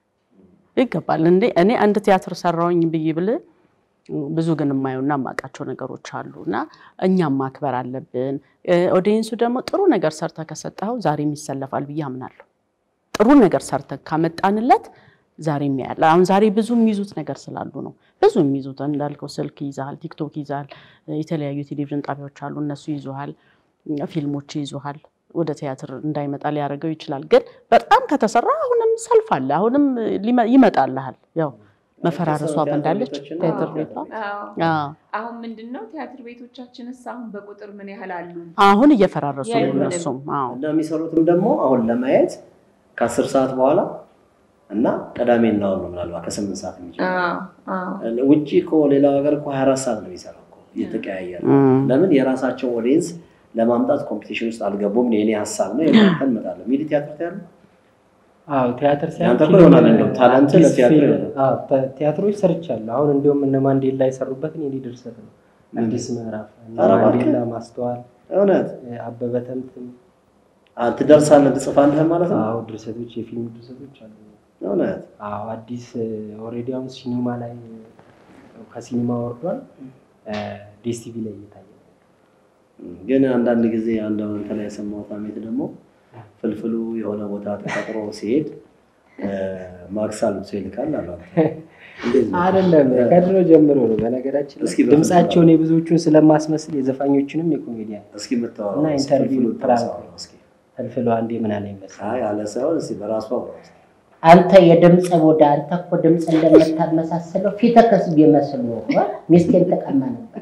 ይገባል። እንዴ እኔ አንድ ቲያትር ሰራውኝ ብዬ ብል ብዙ ግን የማየውና የማውቃቸው ነገሮች አሉ እና እኛም ማክበር አለብን። ኦዲየንሱ ደግሞ ጥሩ ነገር ሰርተ ከሰጠኸው ዛሬም ይሰለፋል ብዬ አምናለሁ። ጥሩ ነገር ሰርተ ካመጣንለት ዛሬም ያያል። አሁን ዛሬ ብዙ የሚይዙት ነገር ስላሉ ነው። ብዙ የሚይዙት እንዳልከው ስልክ ይዛል፣ ቲክቶክ ይዛል፣ የተለያዩ ቴሌቪዥን ጣቢያዎች አሉ፣ እነሱ ይዙሃል፣ ፊልሞች ይዙሃል። ወደ ቲያትር እንዳይመጣ ሊያደርገው ይችላል። ግን በጣም ከተሰራ አሁንም ሰልፍ አለ፣ አሁንም ሊመ- ይመጣልሃል። ያው መፈራረሷ ቲያትር እንዳለች ቤቶችና ቲያትር ቤቷ አዎ። አዎ። አሁን ምንድን ነው ቲያትር ቤቶቻችንስ አሁን በቁጥር ምን ያህል አሉ? አሁን እየፈራረሱ ነው የሉንም። እነሱም። አዎ እና የሚሰሩትም ደግሞ አሁን ለማየት ከአስር ሰዓት በኋላ እና ቅዳሜና እሑድ ነው ምናልባት ከስምንት ሰዓት የሚጀምረው። አዎ፣ አዎ። ውጭ እኮ ሌላው ሀገር እኮ ሀያ አራት ሰዓት ነው የሚሰራው እኮ እየተቀያየረ እም። ለምን የራሳቸው ኦዲየንስ ለማምጣት ኮምፒቲሽን ውስጥ አልገቡም። የኔ ሀሳብ ነው የእናንተ እንመጣለን። ሚዲ ቲያትር ታያለህ? አዎ ቲያትር ያንተ እኮ ፊልም፣ ይሆናል እንደውም ታለንት አዲስ ለቲያትር ፊልም፣ ይሆናል። አዎ፣ ተ- ቲያትሮች ሰርቻለሁ። አሁን እንዲሁም እነ ማንዴላ የሰሩበትን የኔ ድርሰት ነው። አዲስ ምዕራፍ እነ ኧረ እባክህ። ማንዴላ ማስተዋል፣ እውነት አበበ ተምትም፣ አ- ትደርሳለህ ትጽፋለህ ማለት ነው። አዎ ድርሰቶች፣ የፊልም ድርሰቶች አሉ። እውነት አዎ አዲስ ኦልሬዲ አሁን ሲኒማ ላይ ከሲኒማ ወርዷል። ዴስ ቲቪ ላይ እየታየ ነው። ግን አንዳንድ ጊዜ አንድ አሁን እንትን ላይ የሰማሁት አሜት ደግሞ ፍልፍሉ የሆነ ቦታ ተቀጥሮ ሲሄድ እ፣ ማክስ አልብሶ ይልካል አሉ። እንዴት ነው? አይደለም ከድሮ ጀምሮ ነው። በነገራችን ላይ እስኪ በፍልፍሉ ድምጻቸውን የብዙዎቹን ስለማስመስል የዘፋኞችንም የኮሜዲያን እስኪ የምታወራው እና እስኪ ኢንተርቪው ፍልፍሉን ፕራንክ ታውራው እስኪ። ፍልፍሉ አንዴ ምን አለ ይመስል አይ አለ ሳይሆን እስኪ በራሱ አውራው እስኪ። አንተ የድምፅ ቡዳ አንተ እኮ ድምፅ እንደምታመሳስለው ፊትህ ከስብ ይመስል ነው እኮ ሚስቴን ተቀማ ነበር።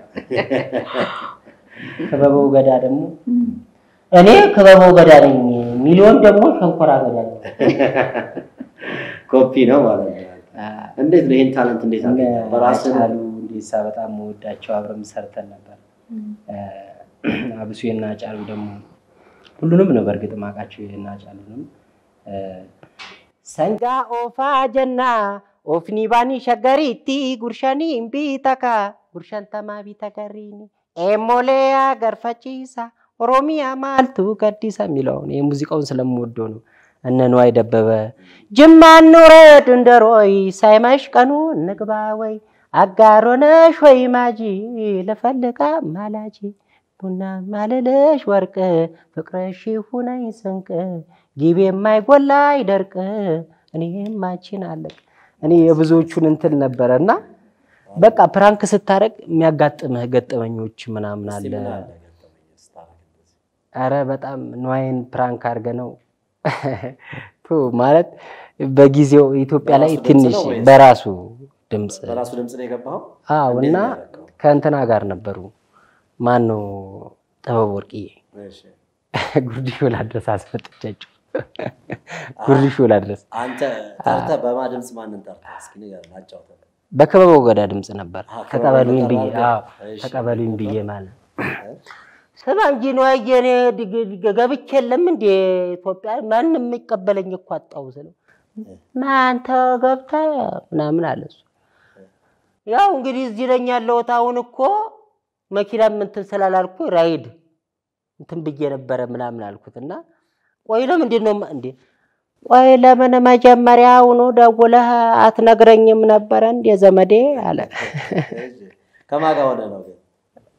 ክበበው ገዳ ደግሞ እኔ ክበበው ገዳ ነኝ፣ ሚሊዮን ደግሞ ሸንኮራ ገዳ ነኝ። ኮፒ ነው ማለት ነው። እንዴት ነው ይህን ታለንት እንዴት እነ አገኘው? በራስህ ነው? አጫሉ እንዴሳ በጣም መወዳቸው አብረን ሰርተን ነበር። አብሱ የና አጫሉ ደግሞ ሁሉንም ነው በእርግጥ ማውቃቸው የና አጫሉንም ሰንጋ ኦፋ ጀና ኦፍኒ ባኒ ሸገሪቲ ጉርሻኒ ቢተካ ጉርሻን ተማ ቢተገሪኒ ኤሞሌያ ገርፈቺሳ ኦሮሚያ ማልቱ ገዲሳ የሚለውን ይህ ሙዚቃውን ስለምወደው ነው። እነ ነዋይ ደበበ ጅማ እንውረድ እንደሮይ ሳይመሽ ቀኑ እንግባ ወይ አጋሮነሽ ወይ ማጂ ልፈልጋ ማላጂ ቡና ማልልሽ ወርቅ ፍቅርሽ ሁነኝ ስንቅ ጊቤ የማይጎላ አይደርቅ እኔም አንቺን አለቅ እኔ የብዙዎቹን እንትን ነበረ እና በቃ ፕራንክ ስታደርግ የሚያጋጥምህ ገጠመኞች ምናምን እስኪ አለ። ምን አለ ገጠመኝ ስታደርግ እንደዚህ? አረ በጣም ነዋይን ፕራንክ አድርገ ነው ቱ ማለት በጊዜው ኢትዮጵያ ላይ በራሱ ድምፅ ትንሽ ነው ወይስ? በራሱ ድምፅ በራሱ ድምፅ ነው የገባኸው? አዎ እንዴት እና ነው ያደረገው? ከእንትና ጋር ነበሩ። ማን ነው ጥበብ ወርቅዬ እሺ። ጉርድ ሾላ ድረስ አስመጥቻቸው ጉርድ ሾላ ድረስ አንተ ጠርተህ በማ ድምፅ ማንን ጠርተህ እስኪ ንገረን፣ አጫውተን። በክበበው ገዳ ድምፅ ነበር። አዎ፣ ተቀበሉኝ ክበበው ብዬ ገዳ አዎ እሺ። ተቀበሉኝ ብዬ ማለት ስማ እንጂ ነዋይ እኔ ድግ- ድግ- ገብቼ የለም እንዴ ኢትዮጵያ ማንም የሚቀበለኝ እኮ አጣሁ ስለው ማንተ ገብተህ ምናምን አለ እሱ። ያው እንግዲህ እዚህ ነኝ ያለሁት አሁን እኮ መኪናም እንትን ስላላልኩ ራይድ እንትን ብዬ ነበረ ምናምን አልኩት እና ቆይ ለምንድን ነው ማ- እንዴ ቆይ ለምን መጀመሪያውኑ ደውለህ አትነግረኝም ነበረ እንዴ ዘመዴ አለ። እሺ። ከማን ጋር ሆነህ ነው ግን?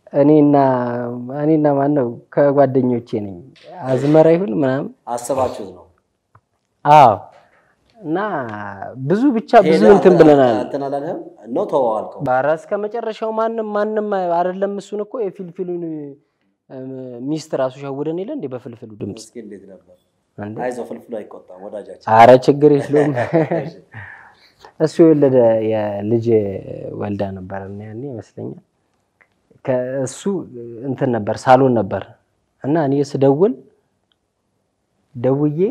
እኔና እኔና ማን ነው ከጓደኞቼ ነኝ አዝመራ ይሁን ምናምን አስባችሁት ነው? አዎ እና ብዙ ብቻ ብዙ ሄደህ እንትን ብለናል። እንትን አላለህም ነው ተዋዋልከው? ኧረ እስከ መጨረሻው ማንም ማንም አይደለም። እሱን እኮ የፊልፊሉን እም፣ ሚስት ራሱ ሸውደን የለ እንዴ በፍልፍሉ ድምፅ እስኪ እንዴት ነበር? እንዴ? አይዞህ ፍልፍሉ አይቆጣም ወዳጃችን። አረ ችግር የለውም። እሱ የወለደ የልጅ ወልዳ ነበር እና ያኔ ይመስለኛል ከእሱ እንትን ነበር ሳሎን ነበር እና እኔ ስደውል ደውዬ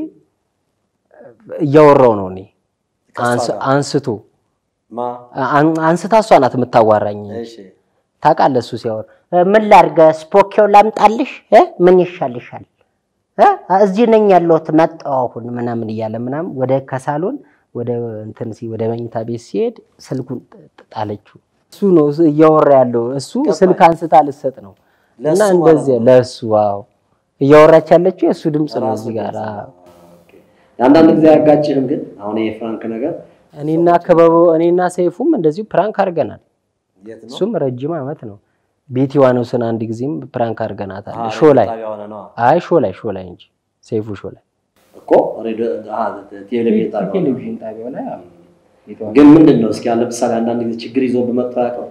እያወራው ነው እኔ አንስ- አንስቶ ማ አን- አንስታ እሷ ናት የምታዋራኝ። እሺ ታውቃለህ እሱ ሲያወራ እ፣ ምን ላድርግ? ስፖኪዮ ላምጣልሽ? እ? ምን ይሻልሻል? እ? እዚህ ነኝ ያለሁት መጣሁ አሁን ምናምን እያለ ምናምን ወደ ከሳሎን ወደ እንትን ሲ ወደ መኝታ ቤት ሲሄድ ስልኩን ጥ- ጣለችው። እሱ ነው እያወራ ያለው እሱ ስልክ አንስታ ልሰጥ ነው እና ለእሱ እንደዚህ ማለት ነው። ለእሱ ዋው እያወራች ያለችው የእሱ ድምፅ ነው እዚህ ጋር አዎ። አንዳንድ ጊዜ አያጋጭህም? ግን አሁን ይሄ ፍራንክ ነገር እኔና ክበበው እኔና ሰይፉም እንደዚሁ ፕራንክ አድርገናል። የት ነው? እሱም ረጅም ዓመት ነው። ቤቲ ዋኖስን አንድ ጊዜም ፕራንክ አድርገናታል። አዎ፣ ሾ ላይ ጣቢያ ሆነ ነዋ አይ ሾ ላይ ሾ ላይ እንጂ ሰይፉ ሾ ላይ እኮ ሬዲዮ አሃ፣ ቴሌቪዥን ጣቢያ ሆነ። ቴሌቪዥን ጣቢያው ላይ አዎ። ግን ምንድን ነው እስኪ አሁን ለምሳሌ አንዳንድ ጊዜ ችግር ይዞ በመጣ ያውቀው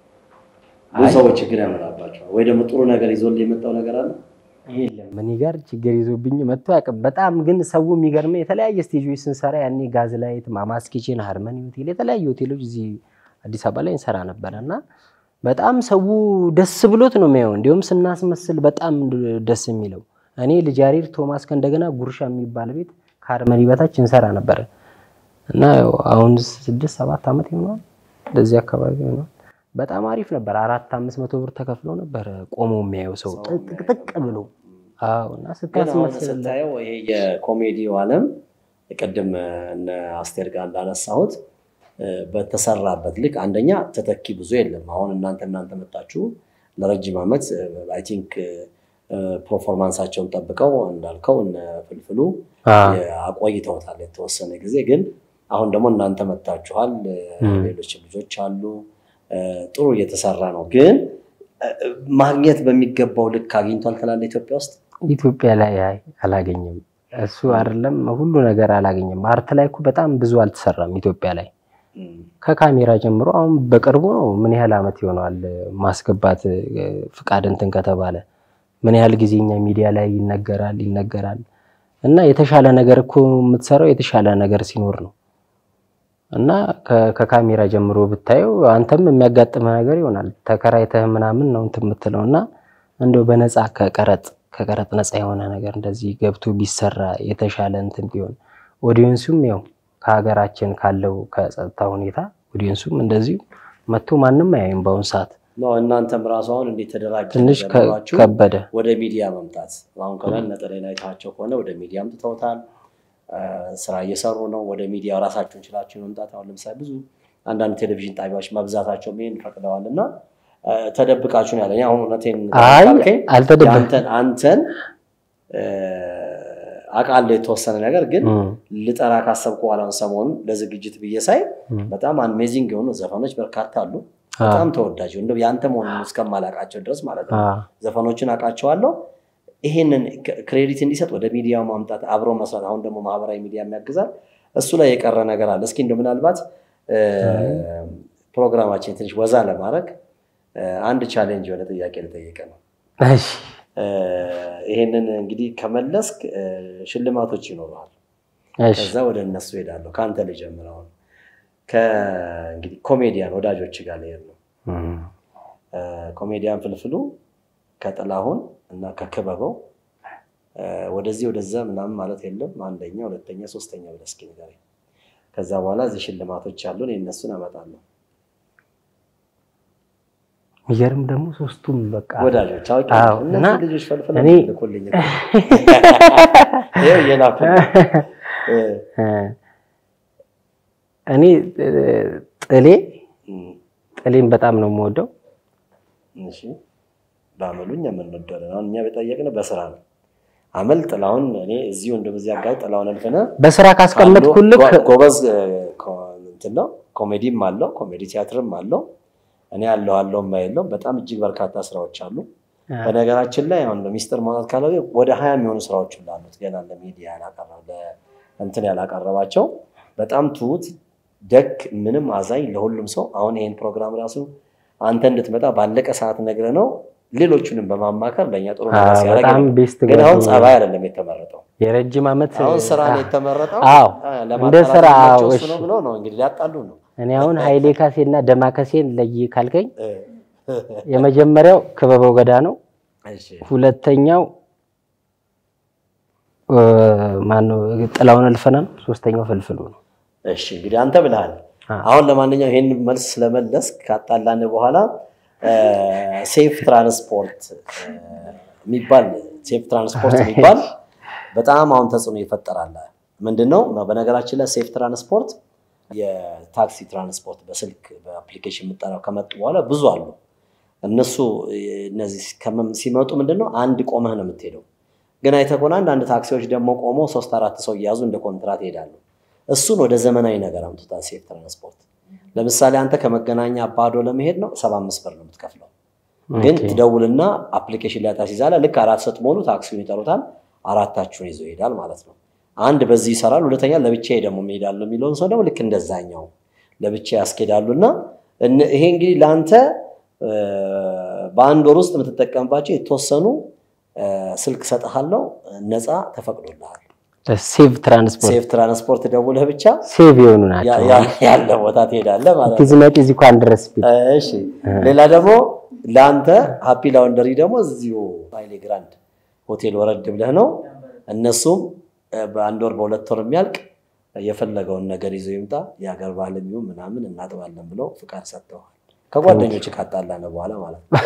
ብዙ ሰዎች ችግር ያመጣባቸዋል። ወይ ደግሞ ጥሩ ነገር ይዞልህ የመጣው ነገር አለ የለም እኔ ጋር ችግር ይዞብኝ መጥቶ አያውቅም። በጣም ግን ሰው የሚገርመኝ የተለያየ ስቴጆች ስንሰራ ያኔ ጋዝ ላይት፣ ማማስ ኪችን፣ ሃርመኒ ሆቴል የተለያዩ ሆቴሎች እዚህ አዲስ አበባ ላይ እንሰራ ነበረ እና በጣም ሰው ደስ ብሎት ነው የሚያየው። እንዲሁም ስናስመስል በጣም ደስ የሚለው እኔ ልጅ ያሬድ ቶማስ ከእንደገና ጉርሻ የሚባል ቤት ከሃርመኒ በታች እንሰራ ነበረ እና ያው አሁን ስድስት ሰባት ዓመት ይሆነዋል እንደዚህ አካባቢ ይሆነዋል። በጣም አሪፍ ነበር። አራት አምስት መቶ ብር ተከፍሎ ነበር ቆሞ የሚያየው ሰው ጥቅጥቅ ብሎ አዎ እና ግን አሁን ስታስመስል ስታየው ይሄ የኮሜዲው ዓለም ቅድም እነ አስቴር ጋር እንዳነሳሁት እ፣ በተሰራበት ልክ አንደኛ ተተኪ ብዙ የለም። አሁን እናንተ እናንተ መጣችሁ ለረጅም ዓመት አይ ቲንክ ፕሮፎርማንሳቸውን ጠብቀው እንዳልከው እነ ፍልፍሉ አዎ። የ- አቆይተውታል የተወሰነ ጊዜ። ግን አሁን ደግሞ እናንተ መጥታችኋል፣ እ፣ ሌሎች ልጆች አሉ። እ፣ ጥሩ እየተሰራ ነው። ግን እ፣ ማግኘት በሚገባው ልክ አግኝቷል ትላለህ ኢትዮጵያ ውስጥ ኢትዮጵያ ላይ አይ አላገኘም። እሱ አይደለም ሁሉ ነገር አላገኘም። አርት ላይ እኮ በጣም ብዙ አልተሰራም ኢትዮጵያ ላይ ከካሜራ ጀምሮ አሁን በቅርቡ ነው ምን ያህል ዓመት ይሆነዋል ማስገባት እ፣ ፍቃድ እንትን ከተባለ ምን ያህል ጊዜ እኛ ሚዲያ ላይ ይነገራል ይነገራል እና የተሻለ ነገር እኮ የምትሰራው የተሻለ ነገር ሲኖር ነው እና ከ- ከካሜራ ጀምሮ ብታየው አንተም የሚያጋጥመህ ነገር ይሆናል ተከራይተህ ምናምን ነው እንትን የምትለው እና እንደው በነፃ ከቀረጥ ከቀረጥ ነፃ የሆነ ነገር እንደዚህ ገብቶ ቢሰራ የተሻለ እንትን ቢሆን ኦዲየንሱም ያው ከሀገራችን ካለው ከጸጥታ ሁኔታ ኦዲየንሱም እንደዚሁ መጥቶ ማንም አያይም በአሁኑ ሰዓት ነው። እናንተም ራሱ አሁን እንዴት ተደራጀ ትንሽ ነገር ከ- ኖሯችሁ ከበደ። ወደ ሚዲያ መምጣት አሁን ከላይ ነጠላ አይታቸው ከሆነ ወደ ሚዲያ አምጥተውታል። አ፣ ስራ እየሰሩ ነው። ወደ ሚዲያ ራሳችሁን ችላችሁ መምጣት አሁን ለምሳሌ ብዙ አንዳንድ ቴሌቪዥን ጣቢያዎች መብዛታቸው ይሄን ፈቅደዋል እና አ፣ ተደብቃችሁ ነው ያለኝ። አሁን እውነቴን አይ ካልከኝ አልተደበቅም። የአንተን አንተን አ፣ አውቃለሁ የተወሰነ ነገር ግን እም። ልጠራ ካሰብኩ በኋላውን ሰሞኑን ለዝግጅት ብዬ ሳይ እም። በጣም አሜዚንግ የሆኑ ዘፈኖች በርካታ አሉ። አዎ። በጣም ተወዳጅ እንደው ያንተ መሆኑን እስከማላውቃቸው ድረስ ማለት ነው። አዎ። ዘፈኖችን አውቃቸዋለሁ። ይሄንን ክሬዲት እንዲሰጥ ወደ ሚዲያው ማምጣት አብሮ መስራት፣ አሁን ደግሞ ማህበራዊ ሚዲያ የሚያግዛል። እሱ ላይ የቀረ ነገር አለ። እስኪ እንደው ምናልባት እ፣ ፕሮግራማችን ትንሽ ወዛ ለማድረግ እ፣ አንድ ቻሌንጅ የሆነ ጥያቄ ልጠይቅ ነው። እሺ እ፣ ይሄንን እንግዲህ ከመለስክ እ፣ ሽልማቶች ይኖረዋል። እሺ ከዛ ወደ እነሱ ሄዳለሁ። ከአንተ ልጀምር። አሁን ከእንግዲህ ኮሜዲያን ወዳጆች ጋር ልሄድ ነው። እም። እ፣ ኮሜዲያን ፍልፍሉ ከጥላሁን እና ከክበበው እ፣ ወደዚህ ወደዛ ምናምን ማለት የለም። አንደኛ፣ ሁለተኛ፣ ሶስተኛ ብለህ እስኪ ንገረኝ። ከዛ በኋላ እዚህ ሽልማቶች አሉን፣ የእነሱን አመጣለሁ። የሚገርም ደግሞ ሶስቱም በቃ ወዳጆች አውቄ አዎ፣ እነዚህ እና ልጆች ፈልፍለው እኔ ልኮልኝ እኮ። ይኸው እየላኩልኝ እ፣ እ፣ እኔ እ፣ ጥሌ እም፣ ጥሌን በጣም ነው የምወደው። እሺ በአመሉኝ የምንወደው አሁን እኛ የጠየቅነው በስራ ነው። አመል ጥላሁን እኔ እዚሁ እንደዚህ አጋጣሚ ጥላሁን አልፈነ በስራ ካስቀመጥኩልህ ጎበዝ እ፣ ኮ- እንትን ነው ኮሜዲም አለው ኮሜዲ ቲያትርም አለው እኔ ያለው አለው የማይለው በጣም እጅግ በርካታ ስራዎች አሉ። በነገራችን ላይ አሁን ሚስጥር ማውጣት ካለ ወደ ሀያ የሚሆኑ ስራዎች ላሉት ገና ለሚዲያ ያላቀረበ እንትን ያላቀረባቸው በጣም ትሁት ደግ ምንም አዛኝ ለሁሉም ሰው አሁን ይሄን ፕሮግራም ራሱ አንተ እንድትመጣ ባለቀ ሰዓት ነግረ ነው ሌሎቹንም በማማከር ለእኛ ጥሩ ነገር አዎ፣ ሲያደርግ በጣም ነው። ቤስት ግን አሁን ጓደኛ ጸባይ አይደለም የተመረጠው የረጅም ዓመት አሁን ስራ ነው አ- የተመረጠው። አዎ አ፣ እንደ ለማጣላት ስራ የሚመቸው አዎ፣ እሱ እሺ። ነው ብሎ ነው እንግዲህ ሊያጣሉ ነው። እኔ አሁን ኃይሌ ካሴና ደማከሴን ለይ ካልከኝ የመጀመሪያው ክበበው ገዳ ነው። እሺ ሁለተኛው እ፣ ማነው ጥላውን እልፍነ ነው። ሶስተኛው ፍልፍሉ ነው። እሺ እንግዲህ አንተ ብልሃል። አሁን ለማንኛውም ይሄን መልስ ስለመለስ ካጣላን በኋላ እ፣ ሴፍ ትራንስፖርት እ፣ የሚባል ሴፍ ትራንስፖርት የሚባል በጣም አሁን ተጽዕኖ ይፈጠራል። ምንድን ነው በነገራችን ላይ ሴፍ ትራንስፖርት የታክሲ ትራንስፖርት በስልክ በአፕሊኬሽን የምጠራው ከመጡ በኋላ ብዙ አሉ። እነሱ እ፣ እነዚህ ከመም- ሲመጡ ምንድን ነው አንድ ቆመህ ነው የምትሄደው። ግን አይተህ ከሆነ አንዳንድ ታክሲዎች ደግሞ ቆመው ሶስት አራት ሰው እየያዙ እንደ ኮንትራት ይሄዳሉ። እሱን ወደ ዘመናዊ ነገር አምጥቷል ሴፍ ትራንስፖርት። ለምሳሌ አንተ ከመገናኛ አባዶ ለመሄድ ነው ሰባ አምስት ብር ነው የምትከፍለው። ግን ኦኬ። ትደውልና አፕሊኬሽን ላይ ታስይዛለህ። ልክ አራት ስትሞሉ ታክሲውን ይጠሩታል። አራታችሁን ይዞ ይሄዳል ማለት ነው። አንድ በዚህ ይሰራል። ሁለተኛ ለብቻዬ ደግሞ እሄዳለሁ የሚለውን ሰው ደግሞ ልክ እንደዛኛው ለብቻ ያስኬዳሉ እና እነ- ይሄ እንግዲህ ለአንተ እ፣ በአንድ ወር ውስጥ የምትጠቀምባቸው የተወሰኑ እ፣ ስልክ ሰጥሃለው ነፃ ተፈቅዶልሃል። ሴቭ ትራንስፖርት ሴፍ ትራንስፖርት ደውለህ ብቻ ሴቭ የሆኑ ያ- ናቸው። ያ- ያለ ቦታ ትሄዳለህ ማለት ነው። ቲዝመጥ እዚህ እንኳን ድረስ ቢል እሺ ሌላ ደግሞ ለአንተ ሀፒ ላውንደሪ ደግሞ እዚሁ ሀይሌ ግራንድ ሆቴል ወረድ ብለህ ነው። እነሱም እ፣ በአንድ ወር በሁለት ወር የሚያልቅ የፈለገውን ነገር ይዞ ይምጣ የሀገር ባህል የሚሆን ምናምን እናጥባለን ብለው ፍቃድ ሰጥተዋል። ከጓደኞች ካጣላን በኋላ ማለት ነው።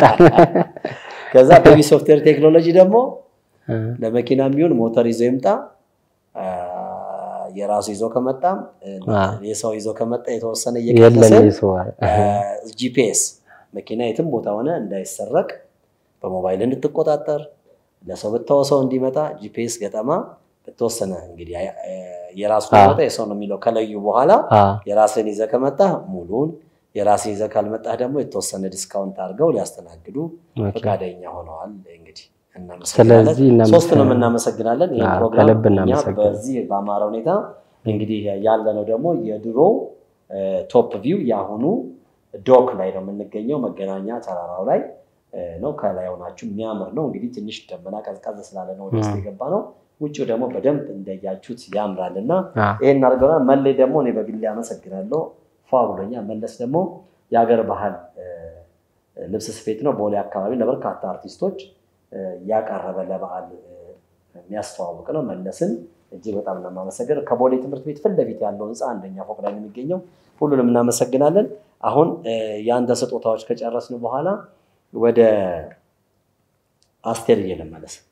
ከዛ ቤቢ ሶፍትዌር ቴክኖሎጂ ደግሞ ለመኪና የሚሆን ሞተር ይዞ ይምጣ አ፣ የራሱ ይዞ ከመጣም እ፣ አ። የሰው ይዞ ከመጣ የተወሰነ የለም እየቀነሰ ይሰዋል። ጂፒኤስ መኪና የትም ቦታ ሆነ እንዳይሰረቅ በሞባይል እንድትቆጣጠር ለሰው ብታወሰው እንዲመጣ ጂፒኤስ ገጠማ በተወሰነ እንግዲህ አ- አ- የራሱ አ። መጣ የሰው ነው የሚለው ከለዩ በኋላ አ። የራስን ይዘህ ከመጣህ ሙሉን የራስን ይዘህ ካልመጣህ ደግሞ የተወሰነ ዲስካውንት አድርገው ሊያስተናግዱ ኦኬ። ፈቃደኛ ሆነዋል። እንግዲህ እናመሰግናለን። ስለዚህ እናመሰግናለን። ሶስቱንም እናመሰግናለን። ይህ አዎ፣ ፕሮግራም ከልብ እኛ እናመሰግናለን። በዚህ በአማረ ሁኔታ እንግዲህ ያለነው ደግሞ የድሮ ቶፕ ቪው የአሁኑ ዶክ ላይ ነው የምንገኘው። መገናኛ ተራራው ላይ እ፣ ነው። ከላይ ሆናችሁ የሚያምር ነው። እንግዲህ ትንሽ ደመና ቀዝቀዝ ስላለ ነው ወደ ውስጥ እ። የገባ ነው። ውጭው ደግሞ በደንብ እንደያችሁት ያምራል እና አዎ። ይሄን አድርገናል። መሌ ደግሞ እኔ በግሌ አመሰግናለሁ። ፏ ብሎኛል። መለስ ደግሞ የሀገር ባህል እ፣ ልብስ ስፌት ነው። ቦሌ አካባቢ ለበርካታ አርቲስቶች እ፣ ያቀረበ ለበዓል እ፣ የሚያስተዋውቅ ነው። መለስን እጅግ በጣም ነው የማመሰግነው። ከቦሌ ትምህርት ቤት ፊት ለፊት ያለው ህንፃ አንደኛ ፎቅ ላይ ነው የሚገኘው። ሁሉንም እናመሰግናለን። አሁን እ፣ የአንተ ስጦታዎች ከጨረስን በኋላ ወደ አስቴር እየለመለስ